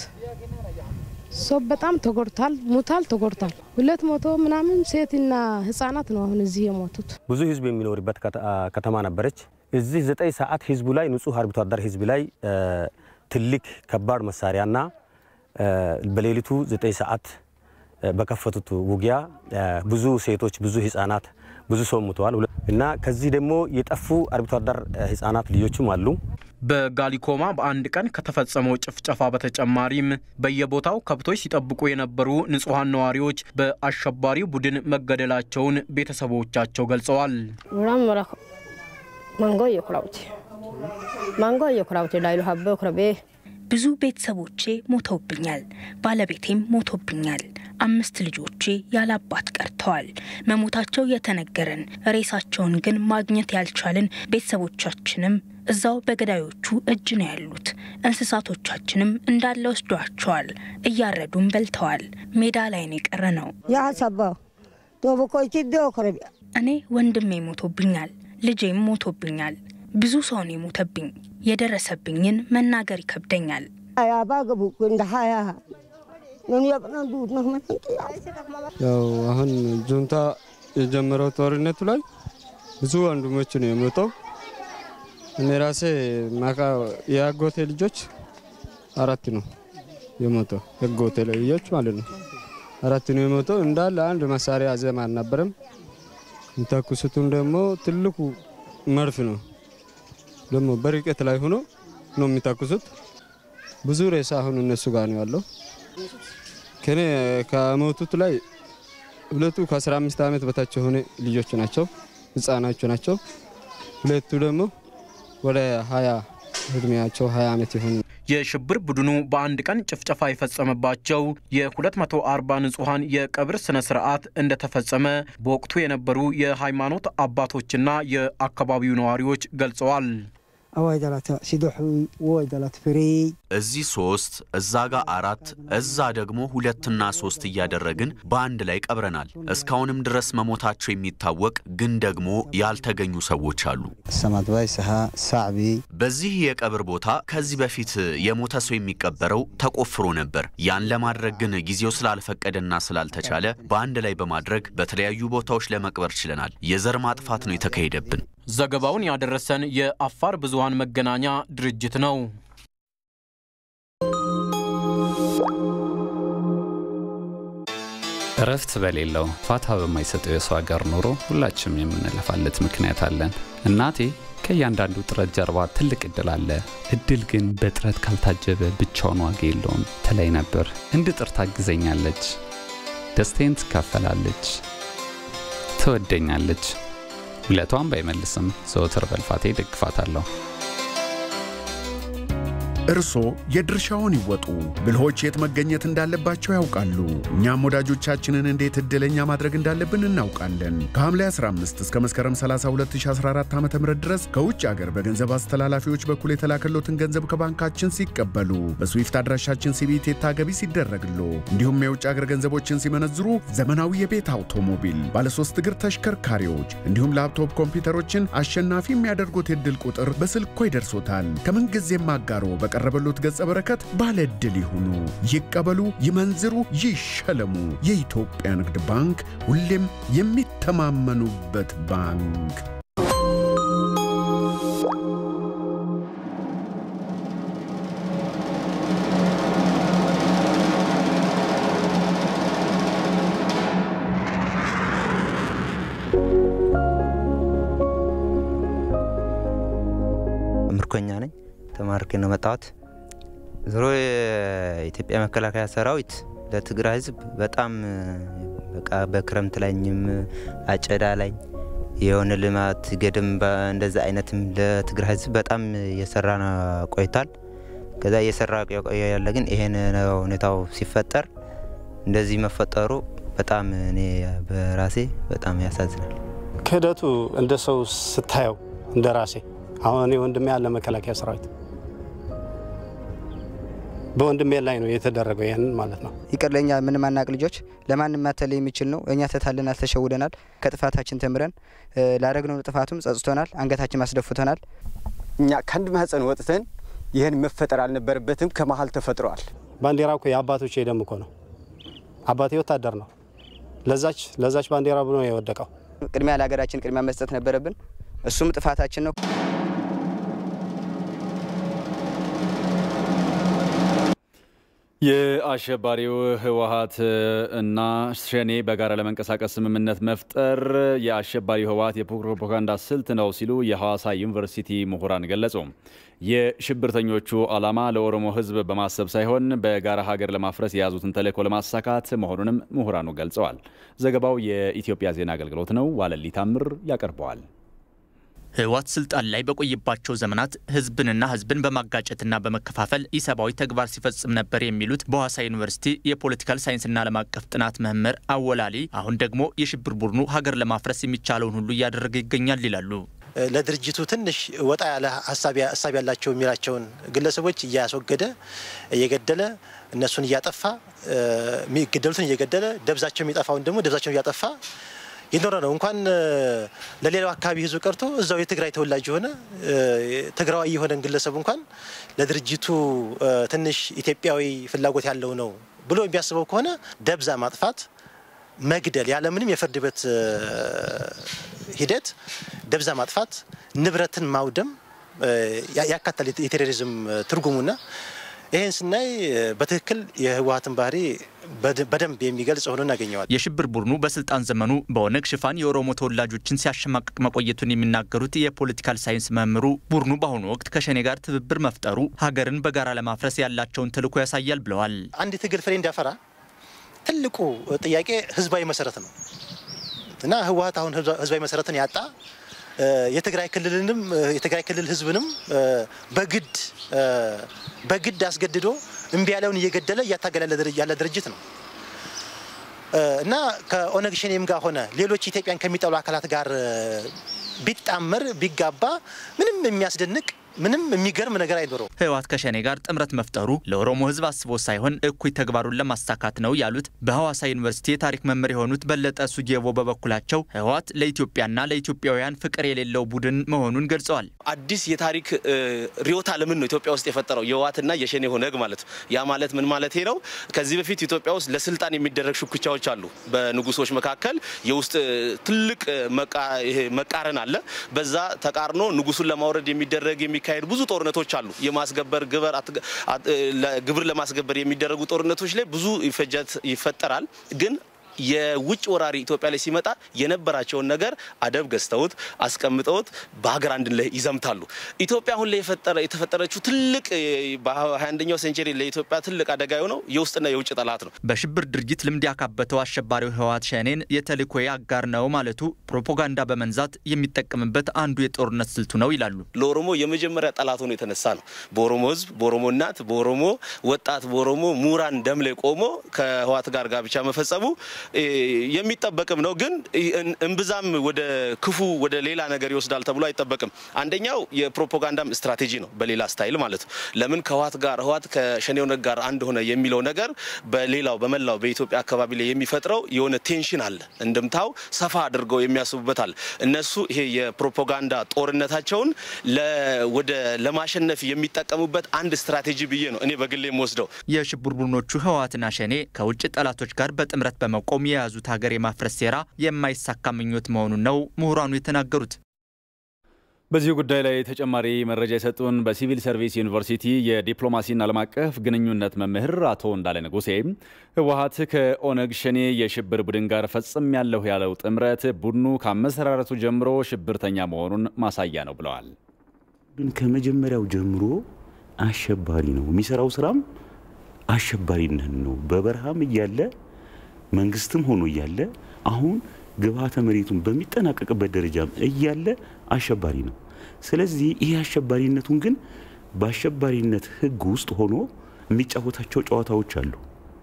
ሰው በጣም ተጎድቷል፣ ሙታል፣ ተጎድቷል። ሁለት መቶ ምናምን ሴትና ህጻናት ነው አሁን እዚህ የሞቱት። ብዙ ህዝብ የሚኖርበት ከተማ ነበረች። እዚህ ዘጠኝ ሰዓት ህዝቡ ላይ ንጹህ አርብቶ አደር ህዝብ ላይ ትልቅ ከባድ መሳሪያና በሌሊቱ ዘጠኝ ሰዓት በከፈቱት ውጊያ ብዙ ሴቶች፣ ብዙ ህጻናት ብዙ ሰው ሙተዋል እና ከዚህ ደግሞ የጠፉ አርብቶ አደር ህጻናት ልጆችም አሉ። በጋሊኮማ በአንድ ቀን ከተፈጸመው ጭፍጨፋ በተጨማሪም በየቦታው ከብቶች ሲጠብቁ የነበሩ ንጹሐን ነዋሪዎች በአሸባሪው ቡድን መገደላቸውን ቤተሰቦቻቸው ገልጸዋል። ብዙ ቤተሰቦቼ ሞተውብኛል። ባለቤቴም ሞቶብኛል። አምስት ልጆቼ ያለ አባት ቀርተዋል። መሞታቸው የተነገረን ሬሳቸውን ግን ማግኘት ያልቻልን ቤተሰቦቻችንም እዛው በገዳዮቹ እጅ ነው ያሉት። እንስሳቶቻችንም እንዳለ ወስዷቸዋል። እያረዱም በልተዋል። ሜዳ ላይ ነው የቀረ ነው። እኔ ወንድሜ ሞቶብኛል፣ ልጄም ሞቶብኛል። ብዙ ሰው ነው የሞተብኝ። የደረሰብኝን መናገር ይከብደኛል። ያው አሁን ጁንታ የጀመረው ጦርነቱ ላይ ብዙ ወንድሞች ነው የሞተው። እኔ ራሴ የአጎቴ ልጆች አራት ነው የሞተው። የአጎቴ ልጆች ማለት ነው አራት ነው የሞተው። እንዳለ አንድ መሳሪያ ዘም አልነበረም። የሚተኩሱትም ደግሞ ትልቁ መድፍ ነው ደግሞ በርቀት ላይ ሆኖ ነው የሚተኩሱት። ብዙ ሬሳ አሁን እነሱ ጋር ነው ያለው። ከኔ ከሞቱት ላይ ሁለቱ ከ15 ዓመት በታች የሆነ ልጆች ናቸው፣ ህፃናቸው ናቸው። ሁለቱ ደግሞ ወደ 20 እድሜያቸው 20 ዓመት የሆኑ የሽብር ቡድኑ በአንድ ቀን ጭፍጨፋ የፈጸመባቸው የ240 ንጹሐን የቀብር ስነ ስርዓት እንደተፈጸመ በወቅቱ የነበሩ የሃይማኖት አባቶችና የአካባቢው ነዋሪዎች ገልጸዋል። አዋይ ዳላት ሲዶሑ ወይ ዳላት ፍሬ እዚህ ሶስት እዛ ጋር አራት እዛ ደግሞ ሁለትና ሶስት እያደረግን በአንድ ላይ ቀብረናል። እስካሁንም ድረስ መሞታቸው የሚታወቅ ግን ደግሞ ያልተገኙ ሰዎች አሉ። ሰማትባይ ሰሃ ሳዕቢ በዚህ የቀብር ቦታ ከዚህ በፊት የሞተ ሰው የሚቀበረው ተቆፍሮ ነበር። ያን ለማድረግ ግን ጊዜው ስላልፈቀደና ስላልተቻለ በአንድ ላይ በማድረግ በተለያዩ ቦታዎች ለመቅበር ችለናል። የዘር ማጥፋት ነው የተካሄደብን። ዘገባውን ያደረሰን የአፋር ብዙሃን መገናኛ ድርጅት ነው። እረፍት በሌለው ፋታ በማይሰጠው የሰው ሀገር ኑሮ ሁላችንም የምንለፋለት ምክንያት አለን። እናቴ ከእያንዳንዱ ጥረት ጀርባ ትልቅ እድል አለ። እድል ግን በጥረት ካልታጀበ ብቻውን ዋጋ የለውም ትለኝ ነበር። እንድጥር ታግዘኛለች፣ ደስታዬን ትካፈላለች፣ ትወደኛለች። ውለቷን ባይመልስም ዘወትር በልፋቴ ደግፋታለሁ። እርስዎ የድርሻውን ይወጡ። ብልሆች የት መገኘት እንዳለባቸው ያውቃሉ። እኛም ወዳጆቻችንን እንዴት ዕድለኛ ማድረግ እንዳለብን እናውቃለን። ከሐምሌ 15 እስከ መስከረም 30 2014 ዓ ም ድረስ ከውጭ አገር በገንዘብ አስተላላፊዎች በኩል የተላከሎትን ገንዘብ ከባንካችን ሲቀበሉ በስዊፍት አድራሻችን ሲቢኢ ቴታ ገቢ ሲደረግሎ እንዲሁም የውጭ አገር ገንዘቦችን ሲመነዝሩ ዘመናዊ የቤት አውቶሞቢል፣ ባለሶስት እግር ተሽከርካሪዎች እንዲሁም ላፕቶፕ ኮምፒውተሮችን አሸናፊ የሚያደርጉት የዕድል ቁጥር በስልኮ ይደርሶታል። ከምንጊዜም አጋሮ በቀረበሉት ገጸ በረከት ባለ ዕድል ይሁኑ፣ ይቀበሉ፣ ይመንዝሩ፣ ይሸለሙ። የኢትዮጵያ ንግድ ባንክ ሁሌም የሚተማመኑበት ባንክ። ምርኮኛ ነኝ። ተማርኬ ነው መጣሁት። ዞሮ የኢትዮጵያ መከላከያ ሰራዊት ለትግራይ ሕዝብ በጣም በቃ በክረምት ላይም አጨዳ ላይ የሆነ ልማት ገድም እንደዛ አይነትም ለትግራይ ሕዝብ በጣም እየሰራ ቆይቷል። ከዛ እየሰራ ያለ ግን ይሄን ሁኔታው ሲፈጠር እንደዚህ መፈጠሩ በጣም እኔ በራሴ በጣም ያሳዝናል። ክህደቱ እንደ ሰው ስታየው እንደ ራሴ አሁን እኔ ወንድሜ ያለ መከላከያ ሰራዊት በወንድሜ ላይ ነው የተደረገው። ይህንን ማለት ነው። ይቅር ለእኛ ምንም አናቅ ልጆች ለማንም ማተል የሚችል ነው። እኛ ተታልናል፣ ተሸውደናል። ከጥፋታችን ተምረን ላደረግነው ጥፋቱም ጸጽቶናል፣ አንገታችን አስደፍቶናል። እኛ ከአንድ ማህፀን ወጥተን ይህን መፈጠር አልነበረበትም፣ ከመሀል ተፈጥረዋል። ባንዲራ እኮ የአባቶች ደም እኮ ነው። አባቴ ወታደር ነው። ለዛች ለዛች ባንዲራ ብሎ ነው የወደቀው። ቅድሚያ ለሀገራችን ቅድሚያ መስጠት ነበረብን። እሱም ጥፋታችን ነው። የአሸባሪው ህወሀት እና ሸኔ በጋራ ለመንቀሳቀስ ስምምነት መፍጠር የአሸባሪው ህወሀት የፕሮፓጋንዳ ስልት ነው ሲሉ የሐዋሳ ዩኒቨርሲቲ ምሁራን ገለጹ። የሽብርተኞቹ ዓላማ ለኦሮሞ ህዝብ በማሰብ ሳይሆን በጋራ ሀገር ለማፍረስ የያዙትን ተልዕኮ ለማሳካት መሆኑንም ምሁራኑ ገልጸዋል። ዘገባው የኢትዮጵያ ዜና አገልግሎት ነው። ዋለሊ ታምር ያቀርበዋል። ህወሓት ስልጣን ላይ በቆየባቸው ዘመናት ህዝብንና ህዝብን በማጋጨትና በመከፋፈል ኢሰብአዊ ተግባር ሲፈጽም ነበር የሚሉት በሐዋሳ ዩኒቨርሲቲ የፖለቲካል ሳይንስና ዓለም አቀፍ ጥናት መምህር አወላሊ፣ አሁን ደግሞ የሽብር ቡድኑ ሀገር ለማፍረስ የሚቻለውን ሁሉ እያደረገ ይገኛል ይላሉ። ለድርጅቱ ትንሽ ወጣ ያለ ሀሳብ ያላቸው የሚላቸውን ግለሰቦች እያስወገደ እየገደለ እነሱን እያጠፋ የሚገደሉትን እየገደለ ደብዛቸው የሚጠፋውን ደግሞ ደብዛቸውን እያጠፋ የኖረ ነው። እንኳን ለሌላው አካባቢ ህዝብ ቀርቶ እዛው የትግራይ ተወላጅ የሆነ ትግራዋይ የሆነን ግለሰብ እንኳን ለድርጅቱ ትንሽ ኢትዮጵያዊ ፍላጎት ያለው ነው ብሎ የሚያስበው ከሆነ ደብዛ ማጥፋት፣ መግደል ያለምንም የፍርድ ቤት ሂደት ደብዛ ማጥፋት፣ ንብረትን ማውደም ያካተል የቴሮሪዝም ትርጉሙና ይህን ስናይ በትክክል የህወሀትን ባህሪ በደንብ የሚገልጽ ሆኖ እናገኘዋል። የሽብር ቡድኑ በስልጣን ዘመኑ በኦነግ ሽፋን የኦሮሞ ተወላጆችን ሲያሸማቅቅ መቆየቱን የሚናገሩት የፖለቲካል ሳይንስ መምህሩ ቡድኑ በአሁኑ ወቅት ከሸኔ ጋር ትብብር መፍጠሩ ሀገርን በጋራ ለማፍረስ ያላቸውን ተልዕኮ ያሳያል ብለዋል። አንድ ትግል ፍሬ እንዲያፈራ ትልቁ ጥያቄ ህዝባዊ መሰረት ነው እና ህወሀት አሁን ህዝባዊ መሰረትን ያጣ የትግራይ ክልልንም የትግራይ ክልል ህዝብንም በግድ በግድ አስገድዶ እምቢ ያለውን እየገደለ እያታገለ ያለ ድርጅት ነው እና ከኦነግ ሸኔም ጋር ሆነ ሌሎች ኢትዮጵያን ከሚጠሉ አካላት ጋር ቢጣመር ቢጋባ ምንም የሚያስደንቅ ምንም የሚገርም ነገር አይኖረው። ህወሓት ከሸኔ ጋር ጥምረት መፍጠሩ ለኦሮሞ ህዝብ አስቦ ሳይሆን እኩይ ተግባሩን ለማሳካት ነው ያሉት በሐዋሳ ዩኒቨርሲቲ የታሪክ መምህር የሆኑት በለጠ ሱጌቦ በበኩላቸው ህወሓት ለኢትዮጵያና ለኢትዮጵያውያን ፍቅር የሌለው ቡድን መሆኑን ገልጸዋል። አዲስ የታሪክ ርዕዮተ ዓለምን ነው ኢትዮጵያ ውስጥ የፈጠረው የህወሓትና የሸኔ ኦነግ ማለት ነው። ያ ማለት ምን ማለት ነው? ከዚህ በፊት ኢትዮጵያ ውስጥ ለስልጣን የሚደረግ ሽኩቻዎች አሉ። በንጉሶች መካከል የውስጥ ትልቅ መቃረን አለ። በዛ ተቃርኖ ንጉሱን ለማውረድ የሚደረግ የሚካሄድ ብዙ ጦርነቶች አሉ። የማስገበር ግብር ለማስገበር የሚደረጉ ጦርነቶች ላይ ብዙ ይፈጀት ይፈጠራል ግን የውጭ ወራሪ ኢትዮጵያ ላይ ሲመጣ የነበራቸውን ነገር አደብ ገዝተውት አስቀምጠውት በሀገር አንድ ላይ ይዘምታሉ። ኢትዮጵያ አሁን ላይ የተፈጠረችው ትልቅ በ21ኛው ሴንቸሪ ለኢትዮጵያ ትልቅ አደጋ የሆነው የውስጥና የውጭ ጠላት ነው። በሽብር ድርጊት ልምድ ያካበተው አሸባሪው ህወሓት ሸኔን የተልእኮዬ አጋር ነው ማለቱ ፕሮፓጋንዳ በመንዛት የሚጠቀምበት አንዱ የጦርነት ስልቱ ነው ይላሉ። ለኦሮሞ የመጀመሪያ ጠላት ሆኖ የተነሳ ነው። በኦሮሞ ህዝብ፣ በኦሮሞ እናት፣ በኦሮሞ ወጣት፣ በኦሮሞ ምሁራን ደም ላይ ቆሞ ከህወሓት ጋር ጋብቻ መፈጸሙ የሚጠበቅም ነው። ግን እምብዛም ወደ ክፉ ወደ ሌላ ነገር ይወስዳል ተብሎ አይጠበቅም። አንደኛው የፕሮፓጋንዳም ስትራቴጂ ነው፣ በሌላ ስታይል ማለት ነው። ለምን ከህወሓት ጋር ህወሓት ከሸኔ ኦነግ ጋር አንድ ሆነ የሚለው ነገር በሌላው በመላው በኢትዮጵያ አካባቢ ላይ የሚፈጥረው የሆነ ቴንሽን አለ። እንድምታው ሰፋ አድርገው የሚያስቡበት አለ። እነሱ ይሄ የፕሮፓጋንዳ ጦርነታቸውን ወደ ለማሸነፍ የሚጠቀሙበት አንድ ስትራቴጂ ብዬ ነው እኔ በግሌ የምወስደው። የሽብር ቡድኖቹ ህወሓትና ሸኔ ከውጭ ጠላቶች ጋር በጥምረት በመቆም የያዙት ሀገር የማፍረስ ሴራ የማይሳካ ምኞት መሆኑን ነው ምሁራኑ የተናገሩት። በዚሁ ጉዳይ ላይ ተጨማሪ መረጃ የሰጡን በሲቪል ሰርቪስ ዩኒቨርሲቲ የዲፕሎማሲና ዓለም አቀፍ ግንኙነት መምህር አቶ እንዳለ ንጉሴ ህወሓት ከኦነግ ሸኔ የሽብር ቡድን ጋር ፈጽም ያለሁ ያለው ጥምረት ቡድኑ ከአመሰራረቱ ጀምሮ ሽብርተኛ መሆኑን ማሳያ ነው ብለዋል። ግን ከመጀመሪያው ጀምሮ አሸባሪ ነው። የሚሰራው ስራም አሸባሪነት ነው። በበረሃም እያለ መንግስትም ሆኖ እያለ አሁን ግብዓተ መሬቱን በሚጠናቀቅበት ደረጃም እያለ አሸባሪ ነው። ስለዚህ ይሄ አሸባሪነቱን ግን በአሸባሪነት ህግ ውስጥ ሆኖ የሚጫወታቸው ጨዋታዎች አሉ።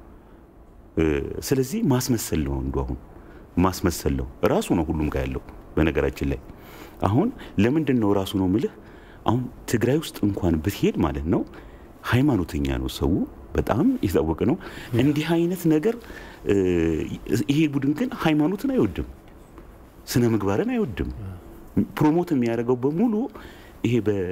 ስለዚህ ማስመሰል ነው አንዱ አሁን ማስመሰል ነው ራሱ ነው ሁሉም ጋር ያለው። በነገራችን ላይ አሁን ለምንድን ነው ራሱ ነው ምልህ አሁን ትግራይ ውስጥ እንኳን ብትሄድ ማለት ነው ሃይማኖተኛ ነው ሰው በጣም የታወቀ ነው። እንዲህ አይነት ነገር ይሄ ቡድን ግን ሃይማኖትን አይወድም፣ ስነ ምግባርን አይወድም። ፕሮሞት የሚያደርገው በሙሉ ይሄ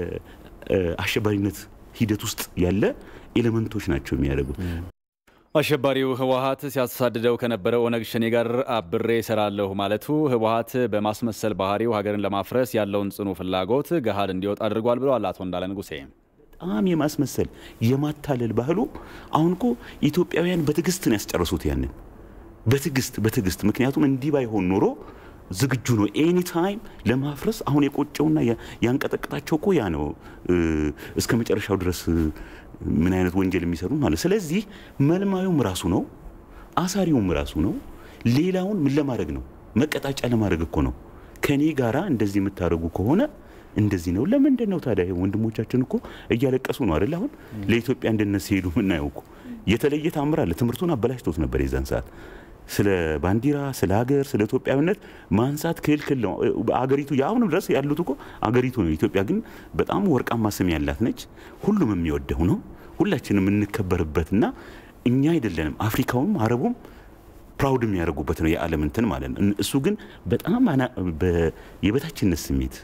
በአሸባሪነት ሂደት ውስጥ ያለ ኤሌመንቶች ናቸው የሚያደርጉት። አሸባሪው ህወሓት ሲያሳድደው ከነበረው ኦነግ ሸኔ ጋር አብሬ እሰራለሁ ማለቱ ህወሓት በማስመሰል ባህሪው ሀገርን ለማፍረስ ያለውን ጽኑ ፍላጎት ገሃድ እንዲወጣ አድርጓል ብለዋል አቶ እንዳለ ንጉሴ። በጣም የማስመሰል የማታለል ባህሉ አሁን እኮ ኢትዮጵያውያን በትዕግስት ነው ያስጨረሱት። ያንን በትዕግስት በትዕግስት ምክንያቱም እንዲህ ባይሆን ኖሮ ዝግጁ ነው ኤኒ ታይም ለማፍረስ። አሁን የቆጨውና ያንቀጠቀጣቸው እኮ ያ ነው እስከ መጨረሻው ድረስ ምን አይነት ወንጀል የሚሰሩ ማለት። ስለዚህ መልማዩም ራሱ ነው፣ አሳሪውም ራሱ ነው። ሌላውን ምን ለማድረግ ነው? መቀጣጫ ለማድረግ እኮ ነው። ከኔ ጋራ እንደዚህ የምታደርጉ ከሆነ እንደዚህ ነው። ለምንድን ነው ታዲያ? ወንድሞቻችን እኮ እያለቀሱ ነው አይደል? አሁን ለኢትዮጵያ አንድነት ሲሄዱ ምናየው እኮ የተለየ ታምር አለ። ትምህርቱን አበላሽቶት ነበር የዛን ሰዓት። ስለ ባንዲራ፣ ስለ ሀገር፣ ስለ ኢትዮጵያዊነት ማንሳት ክልክል ነው። አገሪቱ የአሁንም ድረስ ያሉት እኮ አገሪቱ ነው። ኢትዮጵያ ግን በጣም ወርቃማ ስም ያላት ነች። ሁሉም የሚወደው ነው። ሁላችንም የምንከበርበትና እኛ አይደለንም አፍሪካውም አረቡም ፕራውድ የሚያደርጉበት ነው የዓለም እንትን ማለት ነው። እሱ ግን በጣም የበታችነት ስሜት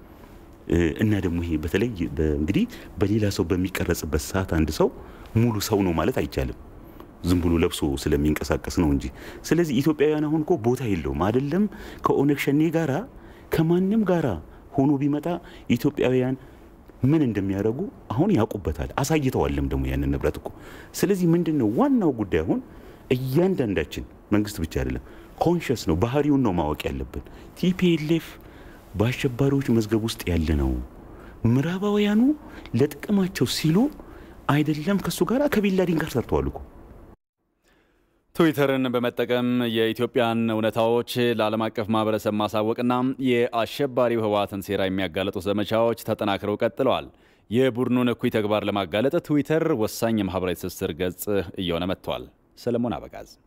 እና ደግሞ ይሄ በተለይ እንግዲህ በሌላ ሰው በሚቀረጽበት ሰዓት አንድ ሰው ሙሉ ሰው ነው ማለት አይቻልም። ዝም ብሎ ለብሶ ስለሚንቀሳቀስ ነው እንጂ። ስለዚህ ኢትዮጵያውያን አሁን እኮ ቦታ የለውም አይደለም ከኦነግ ሸኔ ጋራ ከማንም ጋራ ሆኖ ቢመጣ ኢትዮጵያውያን ምን እንደሚያደርጉ አሁን ያውቁበታል፣ አሳይተዋልም ደግሞ ያንን ንብረት እኮ። ስለዚህ ምንድን ነው ዋናው ጉዳይ አሁን እያንዳንዳችን መንግስት ብቻ አይደለም ኮንሽስ ነው ባህሪውን ነው ማወቅ ያለብን። ቲፒኤልኤፍ በአሸባሪዎች መዝገብ ውስጥ ያለ ነው። ምዕራባውያኑ ለጥቅማቸው ሲሉ አይደለም ከእሱ ጋር ከቢንላዲን ጋር ሰርተዋል እኮ። ትዊተርን በመጠቀም የኢትዮጵያን እውነታዎች ለዓለም አቀፍ ማህበረሰብ ማሳወቅና የአሸባሪው ህወሓትን ሴራ የሚያጋለጡ ዘመቻዎች ተጠናክረው ቀጥለዋል። የቡድኑን እኩይ ተግባር ለማጋለጥ ትዊተር ወሳኝ የማህበራዊ ትስስር ገጽ እየሆነ መጥቷል። ሰለሞን አበጋዝ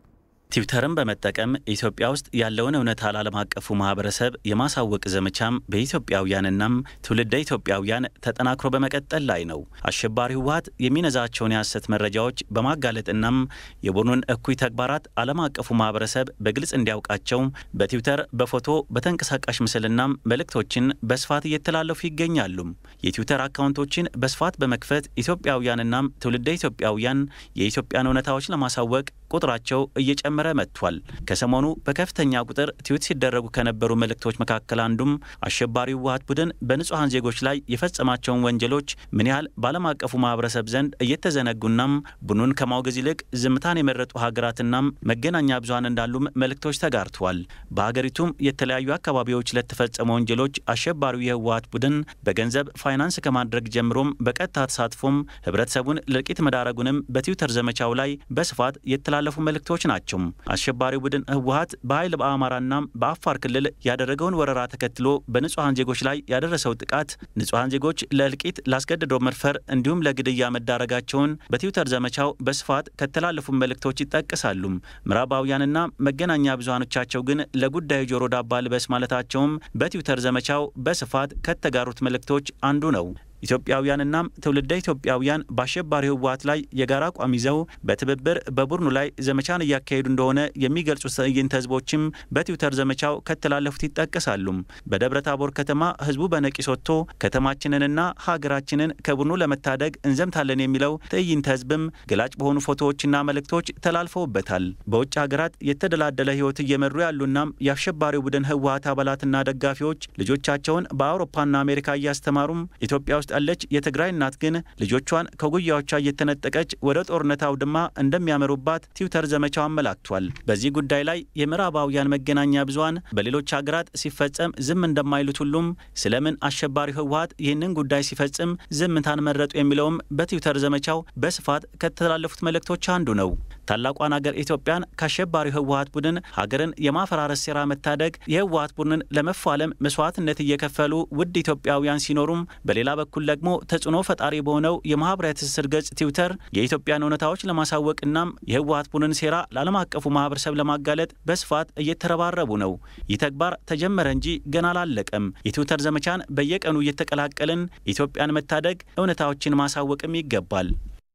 ትዊተርን በመጠቀም ኢትዮጵያ ውስጥ ያለውን እውነታ ለዓለም አቀፉ ማህበረሰብ የማሳወቅ ዘመቻም በኢትዮጵያውያንናም ትውልደ ኢትዮጵያውያን ተጠናክሮ በመቀጠል ላይ ነው። አሸባሪ ህወሀት የሚነዛቸውን የሐሰት መረጃዎች በማጋለጥናም የቡድኑን እኩይ ተግባራት ዓለም አቀፉ ማህበረሰብ በግልጽ እንዲያውቃቸው በትዊተር በፎቶ በተንቀሳቃሽ ምስልናም መልእክቶችን በስፋት እየተላለፉ ይገኛሉ። የትዊተር አካውንቶችን በስፋት በመክፈት ኢትዮጵያውያንናም ትውልደ ኢትዮጵያውያን የኢትዮጵያን እውነታዎች ለማሳወቅ ቁጥራቸው እየጨመረ መጥቷል። ከሰሞኑ በከፍተኛ ቁጥር ትዊት ሲደረጉ ከነበሩ መልእክቶች መካከል አንዱም አሸባሪው ህወሀት ቡድን በንጹሐን ዜጎች ላይ የፈጸማቸውን ወንጀሎች ምን ያህል በዓለም አቀፉ ማህበረሰብ ዘንድ እየተዘነጉናም ቡድኑን ከማውገዝ ይልቅ ዝምታን የመረጡ ሀገራትናም መገናኛ ብዙሀን እንዳሉም መልእክቶች ተጋርተዋል። በሀገሪቱም የተለያዩ አካባቢዎች ለተፈጸሙ ወንጀሎች አሸባሪው የህወሀት ቡድን በገንዘብ ፋይናንስ ከማድረግ ጀምሮም በቀጥታ ተሳትፎም ህብረተሰቡን ለእልቂት መዳረጉንም በትዊተር ዘመቻው ላይ በስፋት የተላለፉ መልእክቶች ናቸው። አሸባሪው ቡድን ህወሀት በኃይል በአማራና በአፋር ክልል ያደረገውን ወረራ ተከትሎ በንጹሐን ዜጎች ላይ ያደረሰው ጥቃት ንጹሐን ዜጎች ለእልቂት፣ ላስገድዶ መድፈር እንዲሁም ለግድያ መዳረጋቸውን በትዊተር ዘመቻው በስፋት ከተላለፉ መልእክቶች ይጠቀሳሉ። ምዕራባውያንና መገናኛ ብዙሃኖቻቸው ግን ለጉዳዩ ጆሮ ዳባ ልበስ ማለታቸውም በትዊተር ዘመቻው በስፋት ከተጋሩት መልእክቶች አንዱ ነው። ኢትዮጵያውያንና ትውልደ ኢትዮጵያውያን በአሸባሪው ህወሀት ላይ የጋራ አቋም ይዘው በትብብር በቡድኑ ላይ ዘመቻን እያካሄዱ እንደሆነ የሚገልጹ ትዕይንተ ህዝቦችም በትዊተር ዘመቻው ከተላለፉት ይጠቀሳሉ። በደብረ ታቦር ከተማ ህዝቡ በነቂስ ወጥቶ ከተማችንንና ሀገራችንን ከቡድኑ ለመታደግ እንዘምታለን የሚለው ትዕይንተ ህዝብም ገላጭ በሆኑ ፎቶዎችና መልእክቶች ተላልፈውበታል። በውጭ ሀገራት የተደላደለ ህይወት እየመሩ ያሉናም የአሸባሪው ቡድን ህወሀት አባላትና ደጋፊዎች ልጆቻቸውን በአውሮፓና አሜሪካ እያስተማሩም ኢትዮጵያ ውስጥ ያለች የትግራይ እናት ግን ልጆቿን ከጉያዎቿ እየተነጠቀች ወደ ጦርነት አውድማ እንደሚያመሩባት ትዊተር ዘመቻው አመላክቷል። በዚህ ጉዳይ ላይ የምዕራባውያን መገናኛ ብዙኃን በሌሎች ሀገራት ሲፈጸም ዝም እንደማይሉት ሁሉም ስለምን አሸባሪው ህወሀት ይህንን ጉዳይ ሲፈጽም ዝምታን መረጡ የሚለውም በትዊተር ዘመቻው በስፋት ከተላለፉት መልእክቶች አንዱ ነው። ታላቋን ሀገር ኢትዮጵያን ከአሸባሪው ህወሀት ቡድን ሀገርን የማፈራረስ ሴራ መታደግ የህወሀት ቡድንን ለመፋለም መስዋዕትነት እየከፈሉ ውድ ኢትዮጵያውያን ሲኖሩም በሌላ በኩል ደግሞ ተጽዕኖ ፈጣሪ በሆነው የማህበራዊ ትስስር ገጽ ትዊተር የኢትዮጵያን እውነታዎች ለማሳወቅናም የህወሀት ቡድን ሴራ ለዓለም አቀፉ ማህበረሰብ ለማጋለጥ በስፋት እየተረባረቡ ነው። ይህ ተግባር ተጀመረ እንጂ ገና አላለቀም። የትዊተር ዘመቻን በየቀኑ እየተቀላቀልን ኢትዮጵያን መታደግ እውነታዎችን ማሳወቅም ይገባል።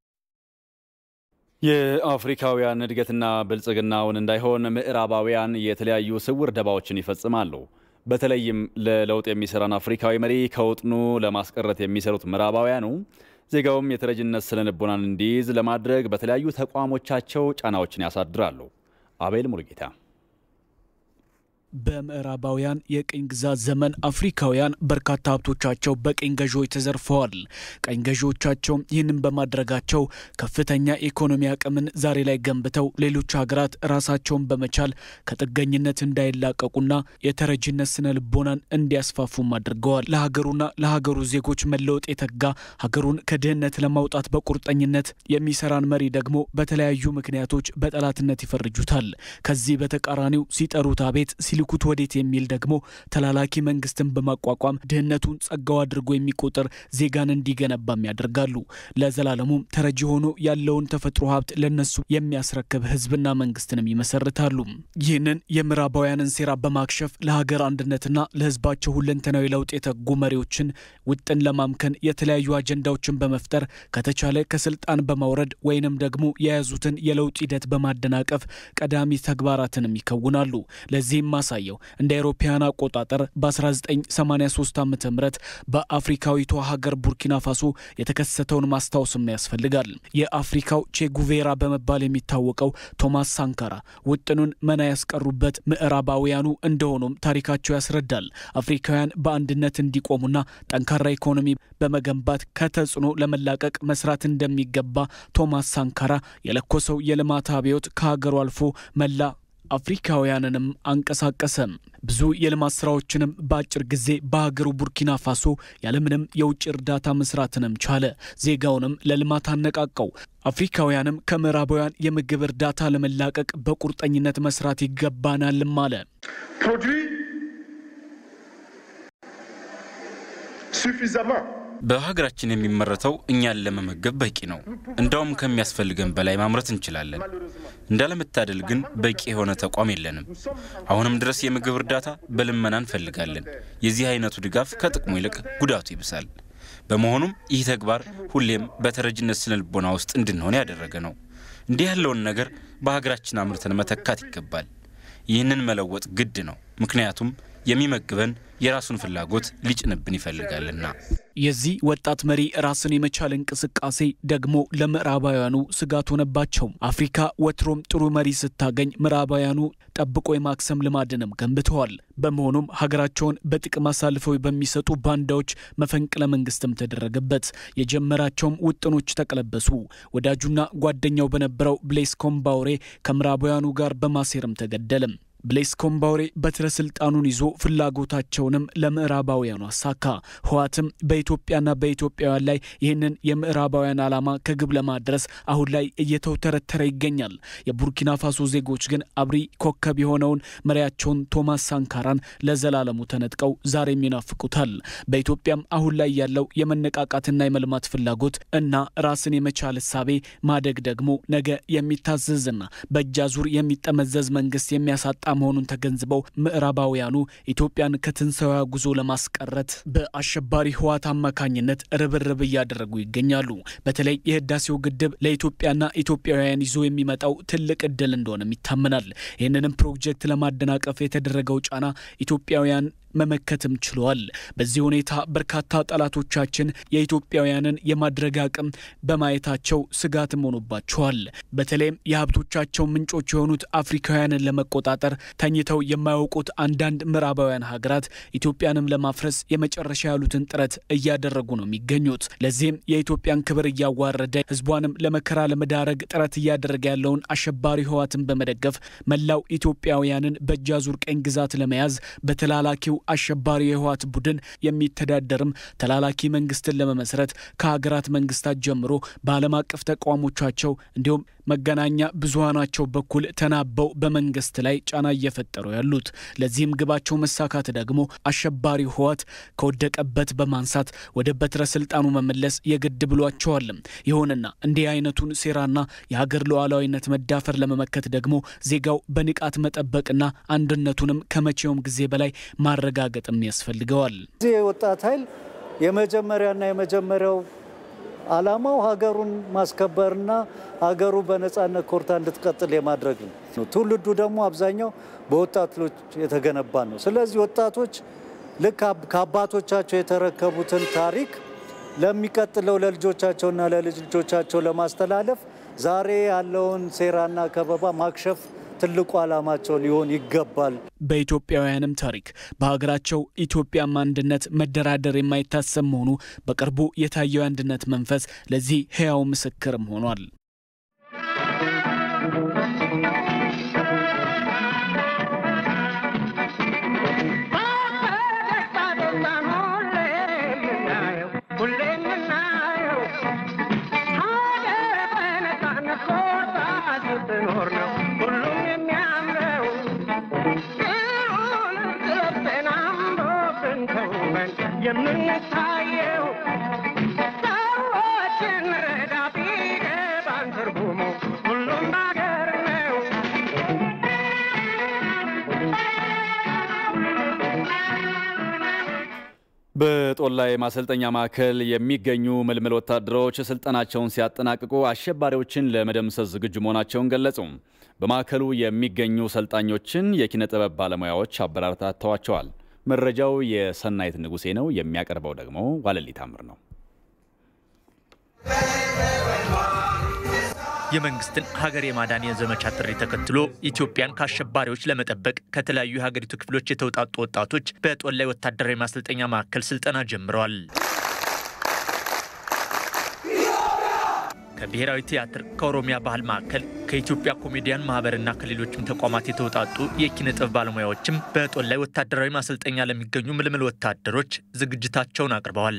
የአፍሪካውያን እድገትና ብልጽግናውን እንዳይሆን ምዕራባውያን የተለያዩ ስውር ደባዎችን ይፈጽማሉ። በተለይም ለለውጥ የሚሰራን አፍሪካዊ መሪ ከውጥኑ ለማስቀረት የሚሰሩት ምዕራባውያኑ ዜጋውም የተረጅነት ስነ ልቦናን እንዲይዝ ለማድረግ በተለያዩ ተቋሞቻቸው ጫናዎችን ያሳድራሉ። አቤል ሙሉጌታ በምዕራባውያን የቅኝ ግዛት ዘመን አፍሪካውያን በርካታ ሀብቶቻቸው በቅኝ ገዢዎች ተዘርፈዋል። ቀኝ ገዢዎቻቸው ይህንን በማድረጋቸው ከፍተኛ የኢኮኖሚ አቅምን ዛሬ ላይ ገንብተው ሌሎች ሀገራት ራሳቸውን በመቻል ከጥገኝነት እንዳይላቀቁና የተረጂነት ስነ ልቦናን እንዲያስፋፉም አድርገዋል። ለሀገሩና ለሀገሩ ዜጎች መለወጥ የተጋ ሀገሩን ከድህነት ለማውጣት በቁርጠኝነት የሚሰራን መሪ ደግሞ በተለያዩ ምክንያቶች በጠላትነት ይፈርጁታል። ከዚህ በተቃራኒው ሲጠሩት አቤት ሲልኩት ወዴት የሚል ደግሞ ተላላኪ መንግስትን በማቋቋም ድህነቱን ጸጋው አድርጎ የሚቆጥር ዜጋን እንዲገነባም ያደርጋሉ። ለዘላለሙም ተረጂ ሆኖ ያለውን ተፈጥሮ ሀብት ለነሱ የሚያስረክብ ህዝብና መንግስትንም ይመሰርታሉ። ይህንን የምዕራባውያንን ሴራ በማክሸፍ ለሀገር አንድነትና ለህዝባቸው ሁለንተናዊ ለውጥ የተጉ መሪዎችን ውጥን ለማምከን የተለያዩ አጀንዳዎችን በመፍጠር ከተቻለ ከስልጣን በማውረድ ወይንም ደግሞ የያዙትን የለውጥ ሂደት በማደናቀፍ ቀዳሚ ተግባራትንም ይከውናሉ። ለዚህም ማሳየው እንደ አውሮፓውያን አቆጣጠር በ1983 ዓ ም በአፍሪካዊቷ ሀገር ቡርኪና ፋሶ የተከሰተውን ማስታወስም ያስፈልጋል። የአፍሪካው ቼጉቬራ በመባል የሚታወቀው ቶማስ ሳንካራ ውጥኑን መና ያስቀሩበት ምዕራባውያኑ እንደሆኑም ታሪካቸው ያስረዳል። አፍሪካውያን በአንድነት እንዲቆሙና ጠንካራ ኢኮኖሚ በመገንባት ከተጽዕኖ ለመላቀቅ መስራት እንደሚገባ ቶማስ ሳንካራ የለኮሰው የልማት አብዮት ከሀገሩ አልፎ መላ አፍሪካውያንንም አንቀሳቀሰ። ብዙ የልማት ስራዎችንም በአጭር ጊዜ በሀገሩ ቡርኪና ፋሶ ያለምንም የውጭ እርዳታ መስራትንም ቻለ። ዜጋውንም ለልማት አነቃቀው። አፍሪካውያንም ከምዕራባውያን የምግብ እርዳታ ለመላቀቅ በቁርጠኝነት መስራት ይገባናልም አለ። suffisamment በሀገራችን የሚመረተው እኛን ለመመገብ በቂ ነው። እንዳውም ከሚያስፈልገን በላይ ማምረት እንችላለን። እንዳለመታደል ግን በቂ የሆነ ተቋም የለንም። አሁንም ድረስ የምግብ እርዳታ በልመና እንፈልጋለን። የዚህ አይነቱ ድጋፍ ከጥቅሙ ይልቅ ጉዳቱ ይብሳል። በመሆኑም ይህ ተግባር ሁሌም በተረጅነት ስነ ልቦና ውስጥ እንድንሆን ያደረገ ነው። እንዲህ ያለውን ነገር በሀገራችን አምርተን መተካት ይገባል። ይህንን መለወጥ ግድ ነው። ምክንያቱም የሚመግበን የራሱን ፍላጎት ሊጭንብን ይፈልጋልና። የዚህ ወጣት መሪ ራስን የመቻል እንቅስቃሴ ደግሞ ለምዕራባውያኑ ስጋት ሆነባቸው። አፍሪካ ወትሮም ጥሩ መሪ ስታገኝ ምዕራባውያኑ ጠብቆ የማክሰም ልማድንም ገንብተዋል። በመሆኑም ሀገራቸውን በጥቅም አሳልፈው በሚሰጡ ባንዳዎች መፈንቅለ መንግስትም ተደረገበት። የጀመራቸውም ውጥኖች ተቀለበሱ። ወዳጁና ጓደኛው በነበረው ብሌስ ኮምባውሬ ከምዕራባውያኑ ጋር በማሴርም ተገደለም። ብሌስ ኮምባውሬ በትረ ስልጣኑን ይዞ ፍላጎታቸውንም ለምዕራባውያኑ አሳካ። ህወሓትም በኢትዮጵያና በኢትዮጵያውያን ላይ ይህንን የምዕራባውያን ዓላማ ከግብ ለማድረስ አሁን ላይ እየተውተረተረ ይገኛል። የቡርኪና ፋሶ ዜጎች ግን አብሪ ኮከብ የሆነውን መሪያቸውን ቶማስ ሳንካራን ለዘላለሙ ተነጥቀው ዛሬም ይናፍቁታል። በኢትዮጵያም አሁን ላይ ያለው የመነቃቃትና የመልማት ፍላጎት እና ራስን የመቻል እሳቤ ማደግ ደግሞ ነገ የሚታዘዝና በእጅ አዙር የሚጠመዘዝ መንግስት የሚያሳጣ መሆኑን ተገንዝበው ምዕራባውያኑ ኢትዮጵያን ከትንሣኤዋ ጉዞ ለማስቀረት በአሸባሪ ህወሓት አማካኝነት ርብርብ እያደረጉ ይገኛሉ። በተለይ የህዳሴው ግድብ ለኢትዮጵያና ኢትዮጵያውያን ይዞ የሚመጣው ትልቅ እድል እንደሆነም ይታመናል። ይህንንም ፕሮጀክት ለማደናቀፍ የተደረገው ጫና ኢትዮጵያውያን መመከትም ችለዋል። በዚህ ሁኔታ በርካታ ጠላቶቻችን የኢትዮጵያውያንን የማድረግ አቅም በማየታቸው ስጋትም ሆኖባቸዋል። በተለይም የሀብቶቻቸው ምንጮች የሆኑት አፍሪካውያንን ለመቆጣጠር ተኝተው የማያውቁት አንዳንድ ምዕራባውያን ሀገራት ኢትዮጵያንም ለማፍረስ የመጨረሻ ያሉትን ጥረት እያደረጉ ነው የሚገኙት። ለዚህም የኢትዮጵያን ክብር እያዋረደ ህዝቧንም ለመከራ ለመዳረግ ጥረት እያደረገ ያለውን አሸባሪ ህወሓትን በመደገፍ መላው ኢትዮጵያውያንን በእጅ አዙር ቀኝ ግዛት ለመያዝ በተላላኪው አሸባሪ የህወሓት ቡድን የሚተዳደርም ተላላኪ መንግስትን ለመመስረት ከሀገራት መንግስታት ጀምሮ በዓለም አቀፍ ተቋሞቻቸው እንዲሁም መገናኛ ብዙሃናቸው በኩል ተናበው በመንግስት ላይ ጫና እየፈጠሩ ያሉት። ለዚህም ግባቸው መሳካት ደግሞ አሸባሪ ህወሓት ከወደቀበት በማንሳት ወደ በትረ ስልጣኑ መመለስ የግድ ብሏቸዋል። ይሁንና እንዲህ አይነቱን ሴራና የሀገር ሉዓላዊነት መዳፈር ለመመከት ደግሞ ዜጋው በንቃት መጠበቅና አንድነቱንም ከመቼውም ጊዜ በላይ ማረጋገጥም ያስፈልገዋል። እዚህ የወጣት ኃይል የመጀመሪያና የመጀመሪያው ዓላማው ሀገሩን ማስከበርና ሀገሩ በነጻነት ኮርታ እንድትቀጥል የማድረግ ነው። ትውልዱ ደግሞ አብዛኛው በወጣቶች የተገነባ ነው። ስለዚህ ወጣቶች ልክ ከአባቶቻቸው የተረከቡትን ታሪክ ለሚቀጥለው ለልጆቻቸውና ለልጅ ልጆቻቸው ለማስተላለፍ ዛሬ ያለውን ሴራና ከበባ ማክሸፍ ትልቁ ዓላማቸው ሊሆን ይገባል። በኢትዮጵያውያንም ታሪክ በሀገራቸው ኢትዮጵያም አንድነት መደራደር የማይታሰብ መሆኑ በቅርቡ የታየው የአንድነት መንፈስ ለዚህ ሕያው ምስክርም ሆኗል። የምንታየው ሰዎችን ረዳ ቢገባን ትርጉሙ ሁሉም ባገር ነው። በጦላይ ማሰልጠኛ ማዕከል የሚገኙ ምልምል ወታደሮች ስልጠናቸውን ሲያጠናቅቁ አሸባሪዎችን ለመደምሰስ ዝግጁ መሆናቸውን ገለጹ። በማዕከሉ የሚገኙ ሰልጣኞችን የኪነ ጥበብ ባለሙያዎች አበረታተዋቸዋል። መረጃው የሰናይት ንጉሴ ነው። የሚያቀርበው ደግሞ ዋለሊ ታምር ነው። የመንግስትን ሀገር የማዳን የዘመቻ ጥሪ ተከትሎ ኢትዮጵያን ከአሸባሪዎች ለመጠበቅ ከተለያዩ የሀገሪቱ ክፍሎች የተውጣጡ ወጣቶች በጦላይ ወታደራዊ ማሰልጠኛ ማዕከል ስልጠና ጀምረዋል። ከብሔራዊ ቲያትር፣ ከኦሮሚያ ባህል ማዕከል፣ ከኢትዮጵያ ኮሜዲያን ማህበርና ከሌሎችም ተቋማት የተውጣጡ የኪነ ጥበብ ባለሙያዎችም በጦላይ ወታደራዊ ማሰልጠኛ ለሚገኙ ምልምል ወታደሮች ዝግጅታቸውን አቅርበዋል።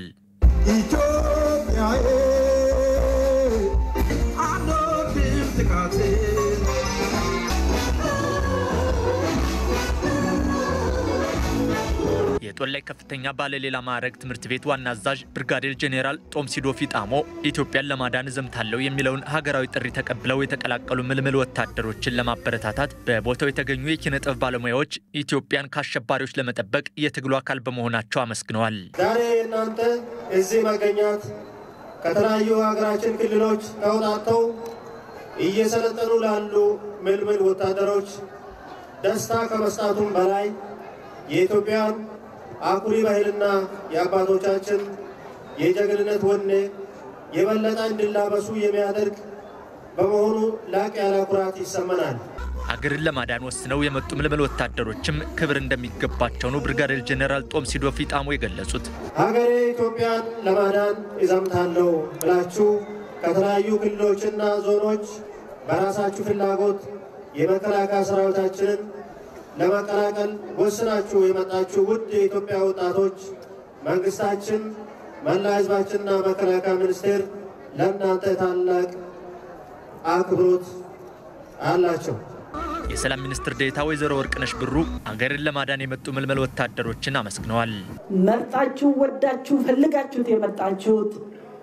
የጦላይ ከፍተኛ ባለሌላ ማዕረግ ትምህርት ቤት ዋና አዛዥ ብርጋዴር ጄኔራል ጦምሲዶ ፊጣሞ ኢትዮጵያን ለማዳን እዘምታለሁ የሚለውን ሀገራዊ ጥሪ ተቀብለው የተቀላቀሉ ምልምል ወታደሮችን ለማበረታታት በቦታው የተገኙ የኪነ ጥበብ ባለሙያዎች ኢትዮጵያን ከአሸባሪዎች ለመጠበቅ የትግሉ አካል በመሆናቸው አመስግነዋል። ዛሬ እናንተ እዚህ መገኘት ከተለያዩ ሀገራችን ክልሎች ተውጣጥተው እየሰለጠኑ ላሉ ምልምል ወታደሮች ደስታ ከመስጣቱም በላይ የኢትዮጵያን አኩሪ ባህልና የአባቶቻችን የጀግንነት ወኔ የበለጠ እንዲላበሱ የሚያደርግ በመሆኑ ላቅ ያለ ኩራት ይሰማናል። ሀገርን ለማዳን ወስነው የመጡ ምልምል ወታደሮችም ክብር እንደሚገባቸው ነው ብርጋዴር ጄኔራል ጦምሲዶ ፊጣሞ የገለጹት። ሀገሬ ኢትዮጵያን ለማዳን እዘምታለሁ ብላችሁ ከተለያዩ ክልሎችና ዞኖች በራሳችሁ ፍላጎት የመከላከያ ሰራዊታችንን ለመቀላቀል ወስናችሁ የመጣችሁ ውድ የኢትዮጵያ ወጣቶች መንግስታችን፣ መላ ህዝባችንና መከላከያ ሚኒስቴር ለእናንተ ታላቅ አክብሮት አላቸው። የሰላም ሚኒስትር ዴኤታ ወይዘሮ ወርቅነሽ ብሩ ሀገርን ለማዳን የመጡ ምልምል ወታደሮችን አመስግነዋል። መርጣችሁ ወዳችሁ ፈልጋችሁት የመጣችሁት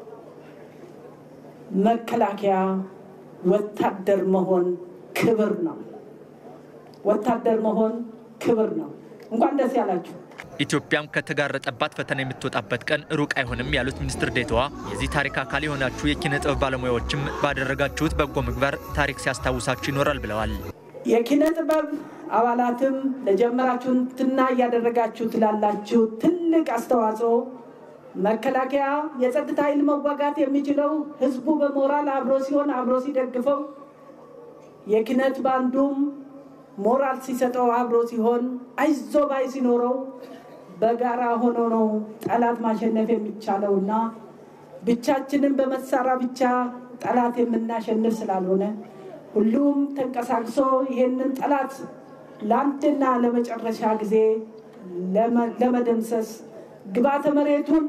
መከላከያ ወታደር መሆን ክብር ነው። ወታደር መሆን ክብር ነው። እንኳን ደስ ያላችሁ። ኢትዮጵያም ከተጋረጠባት ፈተና የምትወጣበት ቀን ሩቅ አይሆንም ያሉት ሚኒስትር ዴኤታዋ የዚህ ታሪክ አካል የሆናችሁ የኪነ ጥበብ ባለሙያዎችም ባደረጋችሁት በጎ ምግባር ታሪክ ሲያስታውሳችሁ ይኖራል ብለዋል። የኪነ ጥበብ አባላትም ለጀመራችሁትና እያደረጋችሁት ላላችሁ ትልቅ አስተዋጽኦ መከላከያ የጸጥታ ኃይል መዋጋት የሚችለው ህዝቡ በሞራል አብሮ ሲሆን አብሮ ሲደግፈው፣ የኪነት ባንዱም ሞራል ሲሰጠው አብሮ ሲሆን፣ አይዞ ባይ ሲኖረው በጋራ ሆኖ ነው ጠላት ማሸነፍ የሚቻለውና ብቻችንን በመሳሪያ ብቻ ጠላት የምናሸንፍ ስላልሆነ ሁሉም ተንቀሳቅሶ ይሄንን ጠላት ለአንድና ለመጨረሻ ጊዜ ለመደምሰስ ግባተ መሬቱን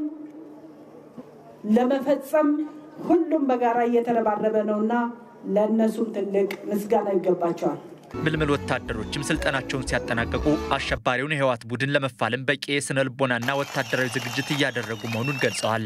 ለመፈጸም ሁሉም በጋራ እየተረባረበ ነውና ለእነሱም ትልቅ ምስጋና ይገባቸዋል። ምልምል ወታደሮችም ስልጠናቸውን ሲያጠናቀቁ አሸባሪውን የህወሓት ቡድን ለመፋለም በቂ የስነ ልቦናና ወታደራዊ ዝግጅት እያደረጉ መሆኑን ገልጸዋል።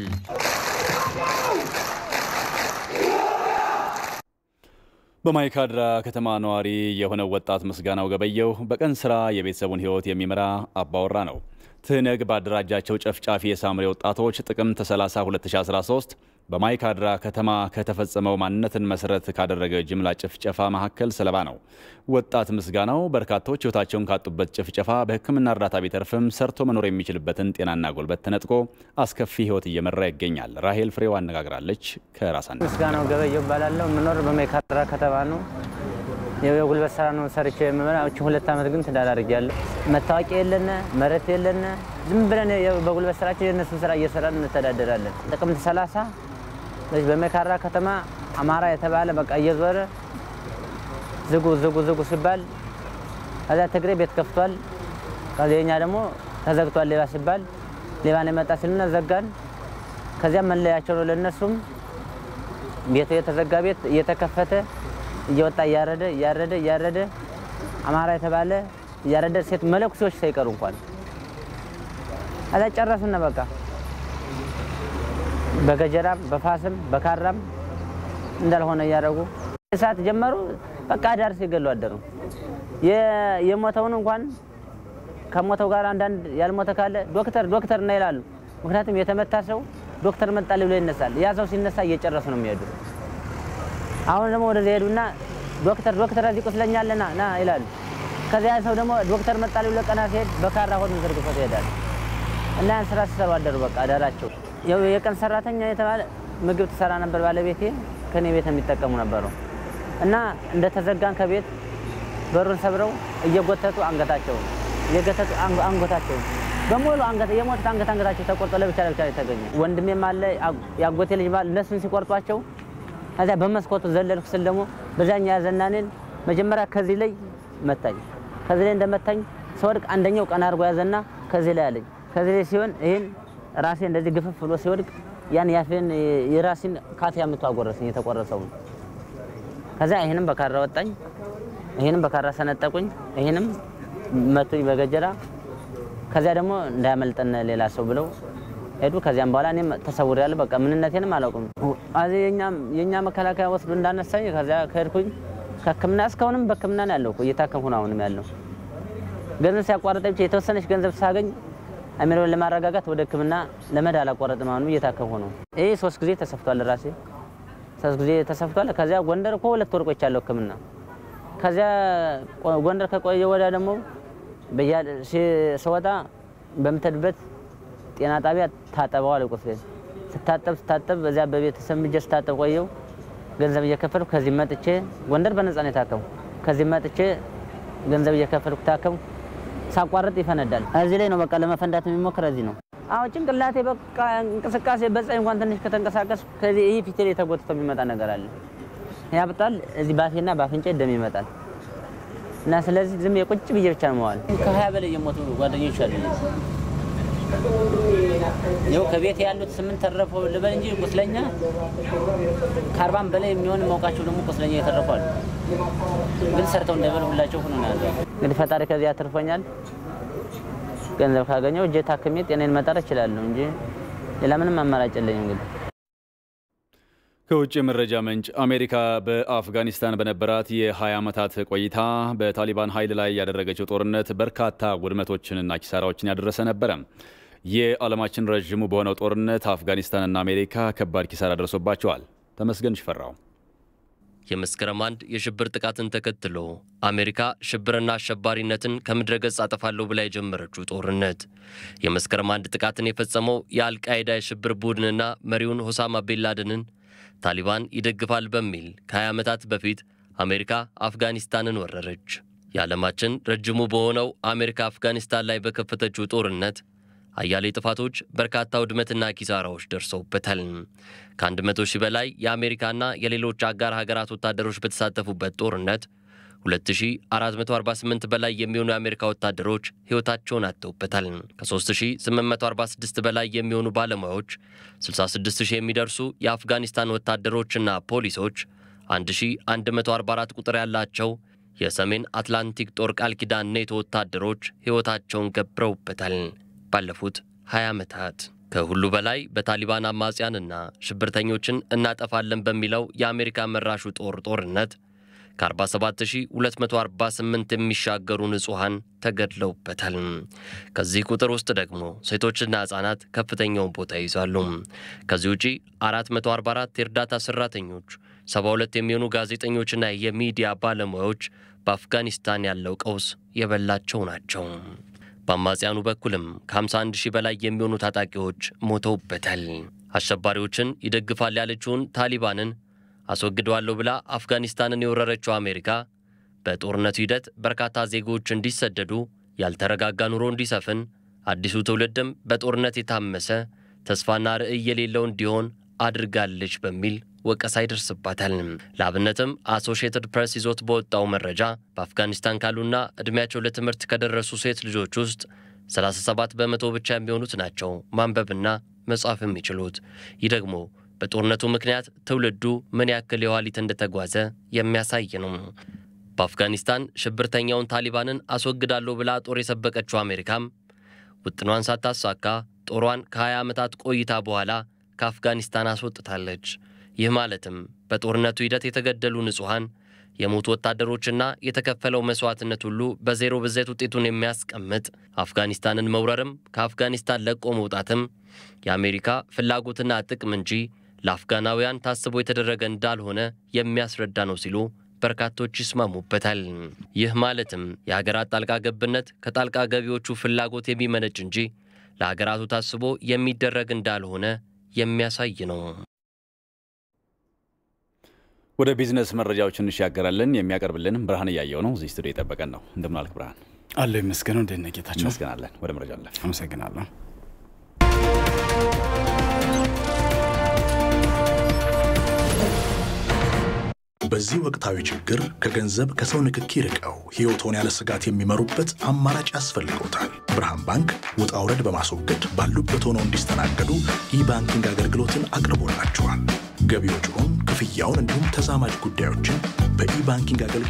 በማይካድራ ከተማ ነዋሪ የሆነው ወጣት ምስጋናው ገበየው በቀን ስራ የቤተሰቡን ህይወት የሚመራ አባወራ ነው። ትህነግ ባደራጃቸው ጨፍጫፊ የሳምሬ ወጣቶች ጥቅምት 30 2013 በማይካድራ ከተማ ከተፈጸመው ማንነትን መሰረት ካደረገ ጅምላ ጭፍጨፋ መካከል ሰለባ ነው። ወጣት ምስጋናው በርካቶች ህይወታቸውን ካጡበት ጭፍጨፋ በሕክምና እርዳታ ቢተርፍም ሰርቶ መኖር የሚችልበትን ጤናና ጉልበት ተነጥቆ አስከፊ ህይወት እየመራ ይገኛል። ራሄል ፍሬው አነጋግራለች። ከራሳን ምስጋናው ገበየው እባላለሁ። የምኖር በማይካድራ ከተማ ነው። የጉልበት ስራ ነው ሰርቼ የምበላ። እቺ ሁለት ዓመት ግን ትዳር አድርጌያለሁ። መታወቂያ የለነ መሬት የለነ ዝም ብለን በጉልበት ስራችን የእነሱን ስራ እየሰራን እንተዳደራለን። ጥቅምት 30 በዚህ በማይካድራ ከተማ አማራ የተባለ በቃ እየዞረ ዝጉ ዝጉ ዝጉ ሲባል ከዚያ ትግሬ ቤት ከፍቷል። ከዚያ የኛ ደግሞ ተዘግቷል ሌባ ሲባል ሌባ ነው የመጣ ሲልና ዘጋን። ከዚያም መለያቸው ነው ለእነሱም ቤቱ የተዘጋ ቤት እየተከፈተ እየወጣ እያረደ እያረደ እያረደ አማራ የተባለ እያረደ ሴት መለኩሴዎች ሳይቀሩ እንኳን አዛ ጨረሱና በቃ በገጀራም በፋስም በካራም እንዳልሆነ እያደረጉ እሳት ጀመሩ። በቃ ዳር ሲገሉ አደሩ። የሞተውን እንኳን ከሞተው ጋር አንዳንድ ያልሞተ ካለ ዶክተር ዶክተር እና ይላሉ። ምክንያቱም የተመታ ሰው ዶክተር መጣል ብሎ ይነሳል። ያ ሰው ሲነሳ እየጨረሱ ነው የሚሄዱ። አሁን ደግሞ ወደዚያ ሄዱና ዶክተር ዶክተር እዚህ ቁስለኛለና ና ይላሉ። ከዚያ ሰው ደግሞ ዶክተር መጣል ብሎ ቀና ሲሄድ በካራ ሆዱን ዘርግፎት ይሄዳል። እና ያን ስራ ሲሰሩ አደሩ። በቃ አዳራቸው ያው የቀን ሰራተኛ የተባለ ምግብ ትሰራ ነበር ባለቤቴ። ከኔ ቤት የሚጠቀሙ ነበሩ እና እንደተዘጋን ከቤት በሩን ሰብረው እየጎተቱ አንገታቸውን እየጎተቱ አንገታቸውን በሙሉ አንገት የሞቱት አንገት አንገታቸው ተቆርጦ ለብቻ ለብቻ የተገኘ ወንድሜም አለ ያጎቴ ልጅ ባል እነሱን ሲቆርጧቸው ከዚያ በመስኮቱ ዘለልኩ ስል ደግሞ በዛኛ ያዘና እኔን መጀመሪያ ከዚህ ላይ መታኝ። ከዚህ ላይ እንደመታኝ ስወድቅ አንደኛው ቀና አድርጎ ያዘና ከዚህ ላይ አለኝ። ከዚህ ላይ ሲሆን ይህን ራሴ እንደዚህ ግፍፍ ብሎ ሲወድቅ ያን ያፌን የራሴን ካፊያ ምቶ አጎረሰኝ የተቆረሰውን። ከዚያ ይህንም በካራ ወጣኝ፣ ይህንም በካራ ሰነጠቁኝ፣ ይህንም መቱኝ በገጀራ ከዚያ ደግሞ እንዳያመልጠን ሌላ ሰው ብለው ሄዱ። ከዚያም በኋላ እኔም ተሰውሬያለሁ። በቃ ምንነቴንም አላውቅም። እዚህ የእኛ መከላከያ ወስዶ እንዳነሳኝ ከዚያ ከሄድኩኝ ከሕክምና እስካሁንም በሕክምና ነው ያለው። እየታከምኩ ነው አሁንም ያለው። ገንዘብ ሲያቋርጠኝ ብቻ የተወሰነች ገንዘብ ሳገኝ አሚሮን ለማረጋጋት ወደ ሕክምና ለመድ አላቋረጥም። አሁንም እየታከምኩ ነው። ይህ ሶስት ጊዜ ተሰፍቷል፣ ራሴ ሶስት ጊዜ ተሰፍቷል። ከዚያ ጎንደር እኮ ሁለት ወር ቆይቻለሁ ሕክምና ከዚያ ጎንደር ከቆየ ወዲያ ደግሞ ስወጣ በምትሄድበት ጤና ጣቢያ ታጠበዋል ቁስሌን። ስታጠብ ስታጠብ በዚያ በቤተሰብ ምጀ ስታጠብ ቆየው ገንዘብ እየከፈልኩ ከዚህ መጥቼ ጎንደር በነፃ ነው የታከምኩ። ከዚህ መጥቼ ገንዘብ እየከፈልኩ ታከምኩ። ሳቋርጥ ይፈነዳል። እዚህ ላይ ነው በቃ ለመፈንዳት የሚሞክር እዚህ ነው። አዎ ጭንቅላቴ በቃ እንቅስቃሴ በፀሐይ እንኳን ትንሽ ከተንቀሳቀስ ከዚህ ይህ ፊቴ ላይ ተጎትቶ የሚመጣ ነገር አለ ያብጣል። እዚህ ባፌና ባፍንጫ ደም ይመጣል እና ስለዚህ ዝም የቁጭ ብዬ ብቻ ነው መዋል። ከሀያ በላይ የሞቱ ጓደኞች አሉ። ይኸው ከቤት ያሉት ስምንት ተረፈው ልበል እንጂ ቁስለኛ ከአርባም በላይ የሚሆን ማውቃቸው ደግሞ ቁስለኛ የተረፉ አሉ። ግን ሰርተው እንዳይበሉ ሁላቸው ሆኖ ነው ያለው። እንግዲህ ፈጣሪ ከዚህ አትርፎኛል። ገንዘብ ካገኘው እጄ ታክሜ ጤናዬን መጠር እችላለሁ እንጂ ሌላ ምንም አማራጭ የለኝም እንግዲህ ከውጭ መረጃ ምንጭ አሜሪካ በአፍጋኒስታን በነበራት የ20 ዓመታት ቆይታ በታሊባን ኃይል ላይ ያደረገችው ጦርነት በርካታ ውድመቶችንና ኪሳራዎችን ያደረሰ ነበረ። የዓለማችን ረዥሙ በሆነው ጦርነት አፍጋኒስታንና አሜሪካ ከባድ ኪሳራ ደርሶባቸዋል። ተመስገን ሽፈራው የመስከረም አንድ የሽብር ጥቃትን ተከትሎ አሜሪካ ሽብርና አሸባሪነትን ከምድረ ገጽ አጠፋለሁ ብላ የጀመረችው ጦርነት የመስከረም አንድ ጥቃትን የፈጸመው የአልቃይዳ የሽብር ቡድንና መሪውን ሆሳማ ቤንላደንን ታሊባን ይደግፋል በሚል ከ20 ዓመታት በፊት አሜሪካ አፍጋኒስታንን ወረረች። የዓለማችን ረጅሙ በሆነው አሜሪካ አፍጋኒስታን ላይ በከፈተችው ጦርነት አያሌ ጥፋቶች፣ በርካታ ውድመትና ኪሳራዎች ደርሰውበታል። ከ100 ሺህ በላይ የአሜሪካና የሌሎች አጋር ሀገራት ወታደሮች በተሳተፉበት ጦርነት 2448 በላይ የሚሆኑ የአሜሪካ ወታደሮች ሕይወታቸውን አጥተውበታል። ከ3846 በላይ የሚሆኑ ባለሙያዎች፣ 66000 የሚደርሱ የአፍጋኒስታን ወታደሮችና ፖሊሶች፣ 1144 ቁጥር ያላቸው የሰሜን አትላንቲክ ጦር ቃል ኪዳን ኔቶ ወታደሮች ሕይወታቸውን ገብረውበታል። ባለፉት 20 ዓመታት ከሁሉ በላይ በታሊባን አማጽያንና ሽብርተኞችን እናጠፋለን በሚለው የአሜሪካ መራሹ ጦር ጦርነት ከ47248 የሚሻገሩ ንጹሐን ተገድለውበታል። ከዚህ ቁጥር ውስጥ ደግሞ ሴቶችና ሕፃናት ከፍተኛውን ቦታ ይይዛሉ። ከዚህ ውጪ 444 የእርዳታ ሠራተኞች፣ 72 የሚሆኑ ጋዜጠኞችና የሚዲያ ባለሙያዎች በአፍጋኒስታን ያለው ቀውስ የበላቸው ናቸው። በአማጽያኑ በኩልም ከ51 ሺህ በላይ የሚሆኑ ታጣቂዎች ሞተውበታል። አሸባሪዎችን ይደግፋል ያለችውን ታሊባንን አስወግደዋለሁ ብላ አፍጋኒስታንን የወረረችው አሜሪካ በጦርነቱ ሂደት በርካታ ዜጎች እንዲሰደዱ፣ ያልተረጋጋ ኑሮ እንዲሰፍን፣ አዲሱ ትውልድም በጦርነት የታመሰ ተስፋና ርዕይ የሌለው እንዲሆን አድርጋለች በሚል ወቀሳ ይደርስባታል። ለአብነትም አሶሺየትድ ፕሬስ ይዞት በወጣው መረጃ በአፍጋኒስታን ካሉና ዕድሜያቸው ለትምህርት ከደረሱ ሴት ልጆች ውስጥ 37 በመቶ ብቻ የሚሆኑት ናቸው ማንበብና መጻፍ የሚችሉት። ይህ ደግሞ በጦርነቱ ምክንያት ትውልዱ ምን ያክል የኋሊት እንደተጓዘ የሚያሳይ ነው። በአፍጋኒስታን ሽብርተኛውን ታሊባንን አስወግዳለሁ ብላ ጦር የሰበቀችው አሜሪካም ውጥኗን ሳታሳካ ጦሯን ከ20 ዓመታት ቆይታ በኋላ ከአፍጋኒስታን አስወጥታለች። ይህ ማለትም በጦርነቱ ሂደት የተገደሉ ንጹሐን፣ የሞቱ ወታደሮችና የተከፈለው መስዋዕትነት ሁሉ በዜሮ ብዜት ውጤቱን የሚያስቀምጥ አፍጋኒስታንን መውረርም ከአፍጋኒስታን ለቆ መውጣትም የአሜሪካ ፍላጎትና ጥቅም እንጂ ለአፍጋናውያን ታስቦ የተደረገ እንዳልሆነ የሚያስረዳ ነው ሲሉ በርካቶች ይስማሙበታል። ይህ ማለትም የሀገራት ጣልቃ ገብነት ከጣልቃ ገቢዎቹ ፍላጎት የሚመነጭ እንጂ ለሀገራቱ ታስቦ የሚደረግ እንዳልሆነ የሚያሳይ ነው። ወደ ቢዝነስ መረጃዎች እንሻገራለን። የሚያቀርብልን ብርሃን እያየው ነው። እዚህ ስቱዲዮ የጠበቀን ነው። እንደምን አልክ ብርሃን? አለ ይመስገነው። እንዴት ነህ ጌታቸው? እንመስገናለን። ወደ መረጃ አለን። አመሰግናለሁ። በዚህ ወቅታዊ ችግር ከገንዘብ ከሰው ንክኪ ርቀው ሕይወቶን ያለ ስጋት የሚመሩበት አማራጭ ያስፈልገውታል። ብርሃን ባንክ ውጣ ውረድ በማስወገድ ባሉበት ሆነው እንዲስተናገዱ ኢባንኪንግ አገልግሎትን አቅርቦላቸዋል። ገቢዎችውን፣ ክፍያውን እንዲሁም ተዛማጅ ጉዳዮችን በኢባንኪንግ አገልግሎት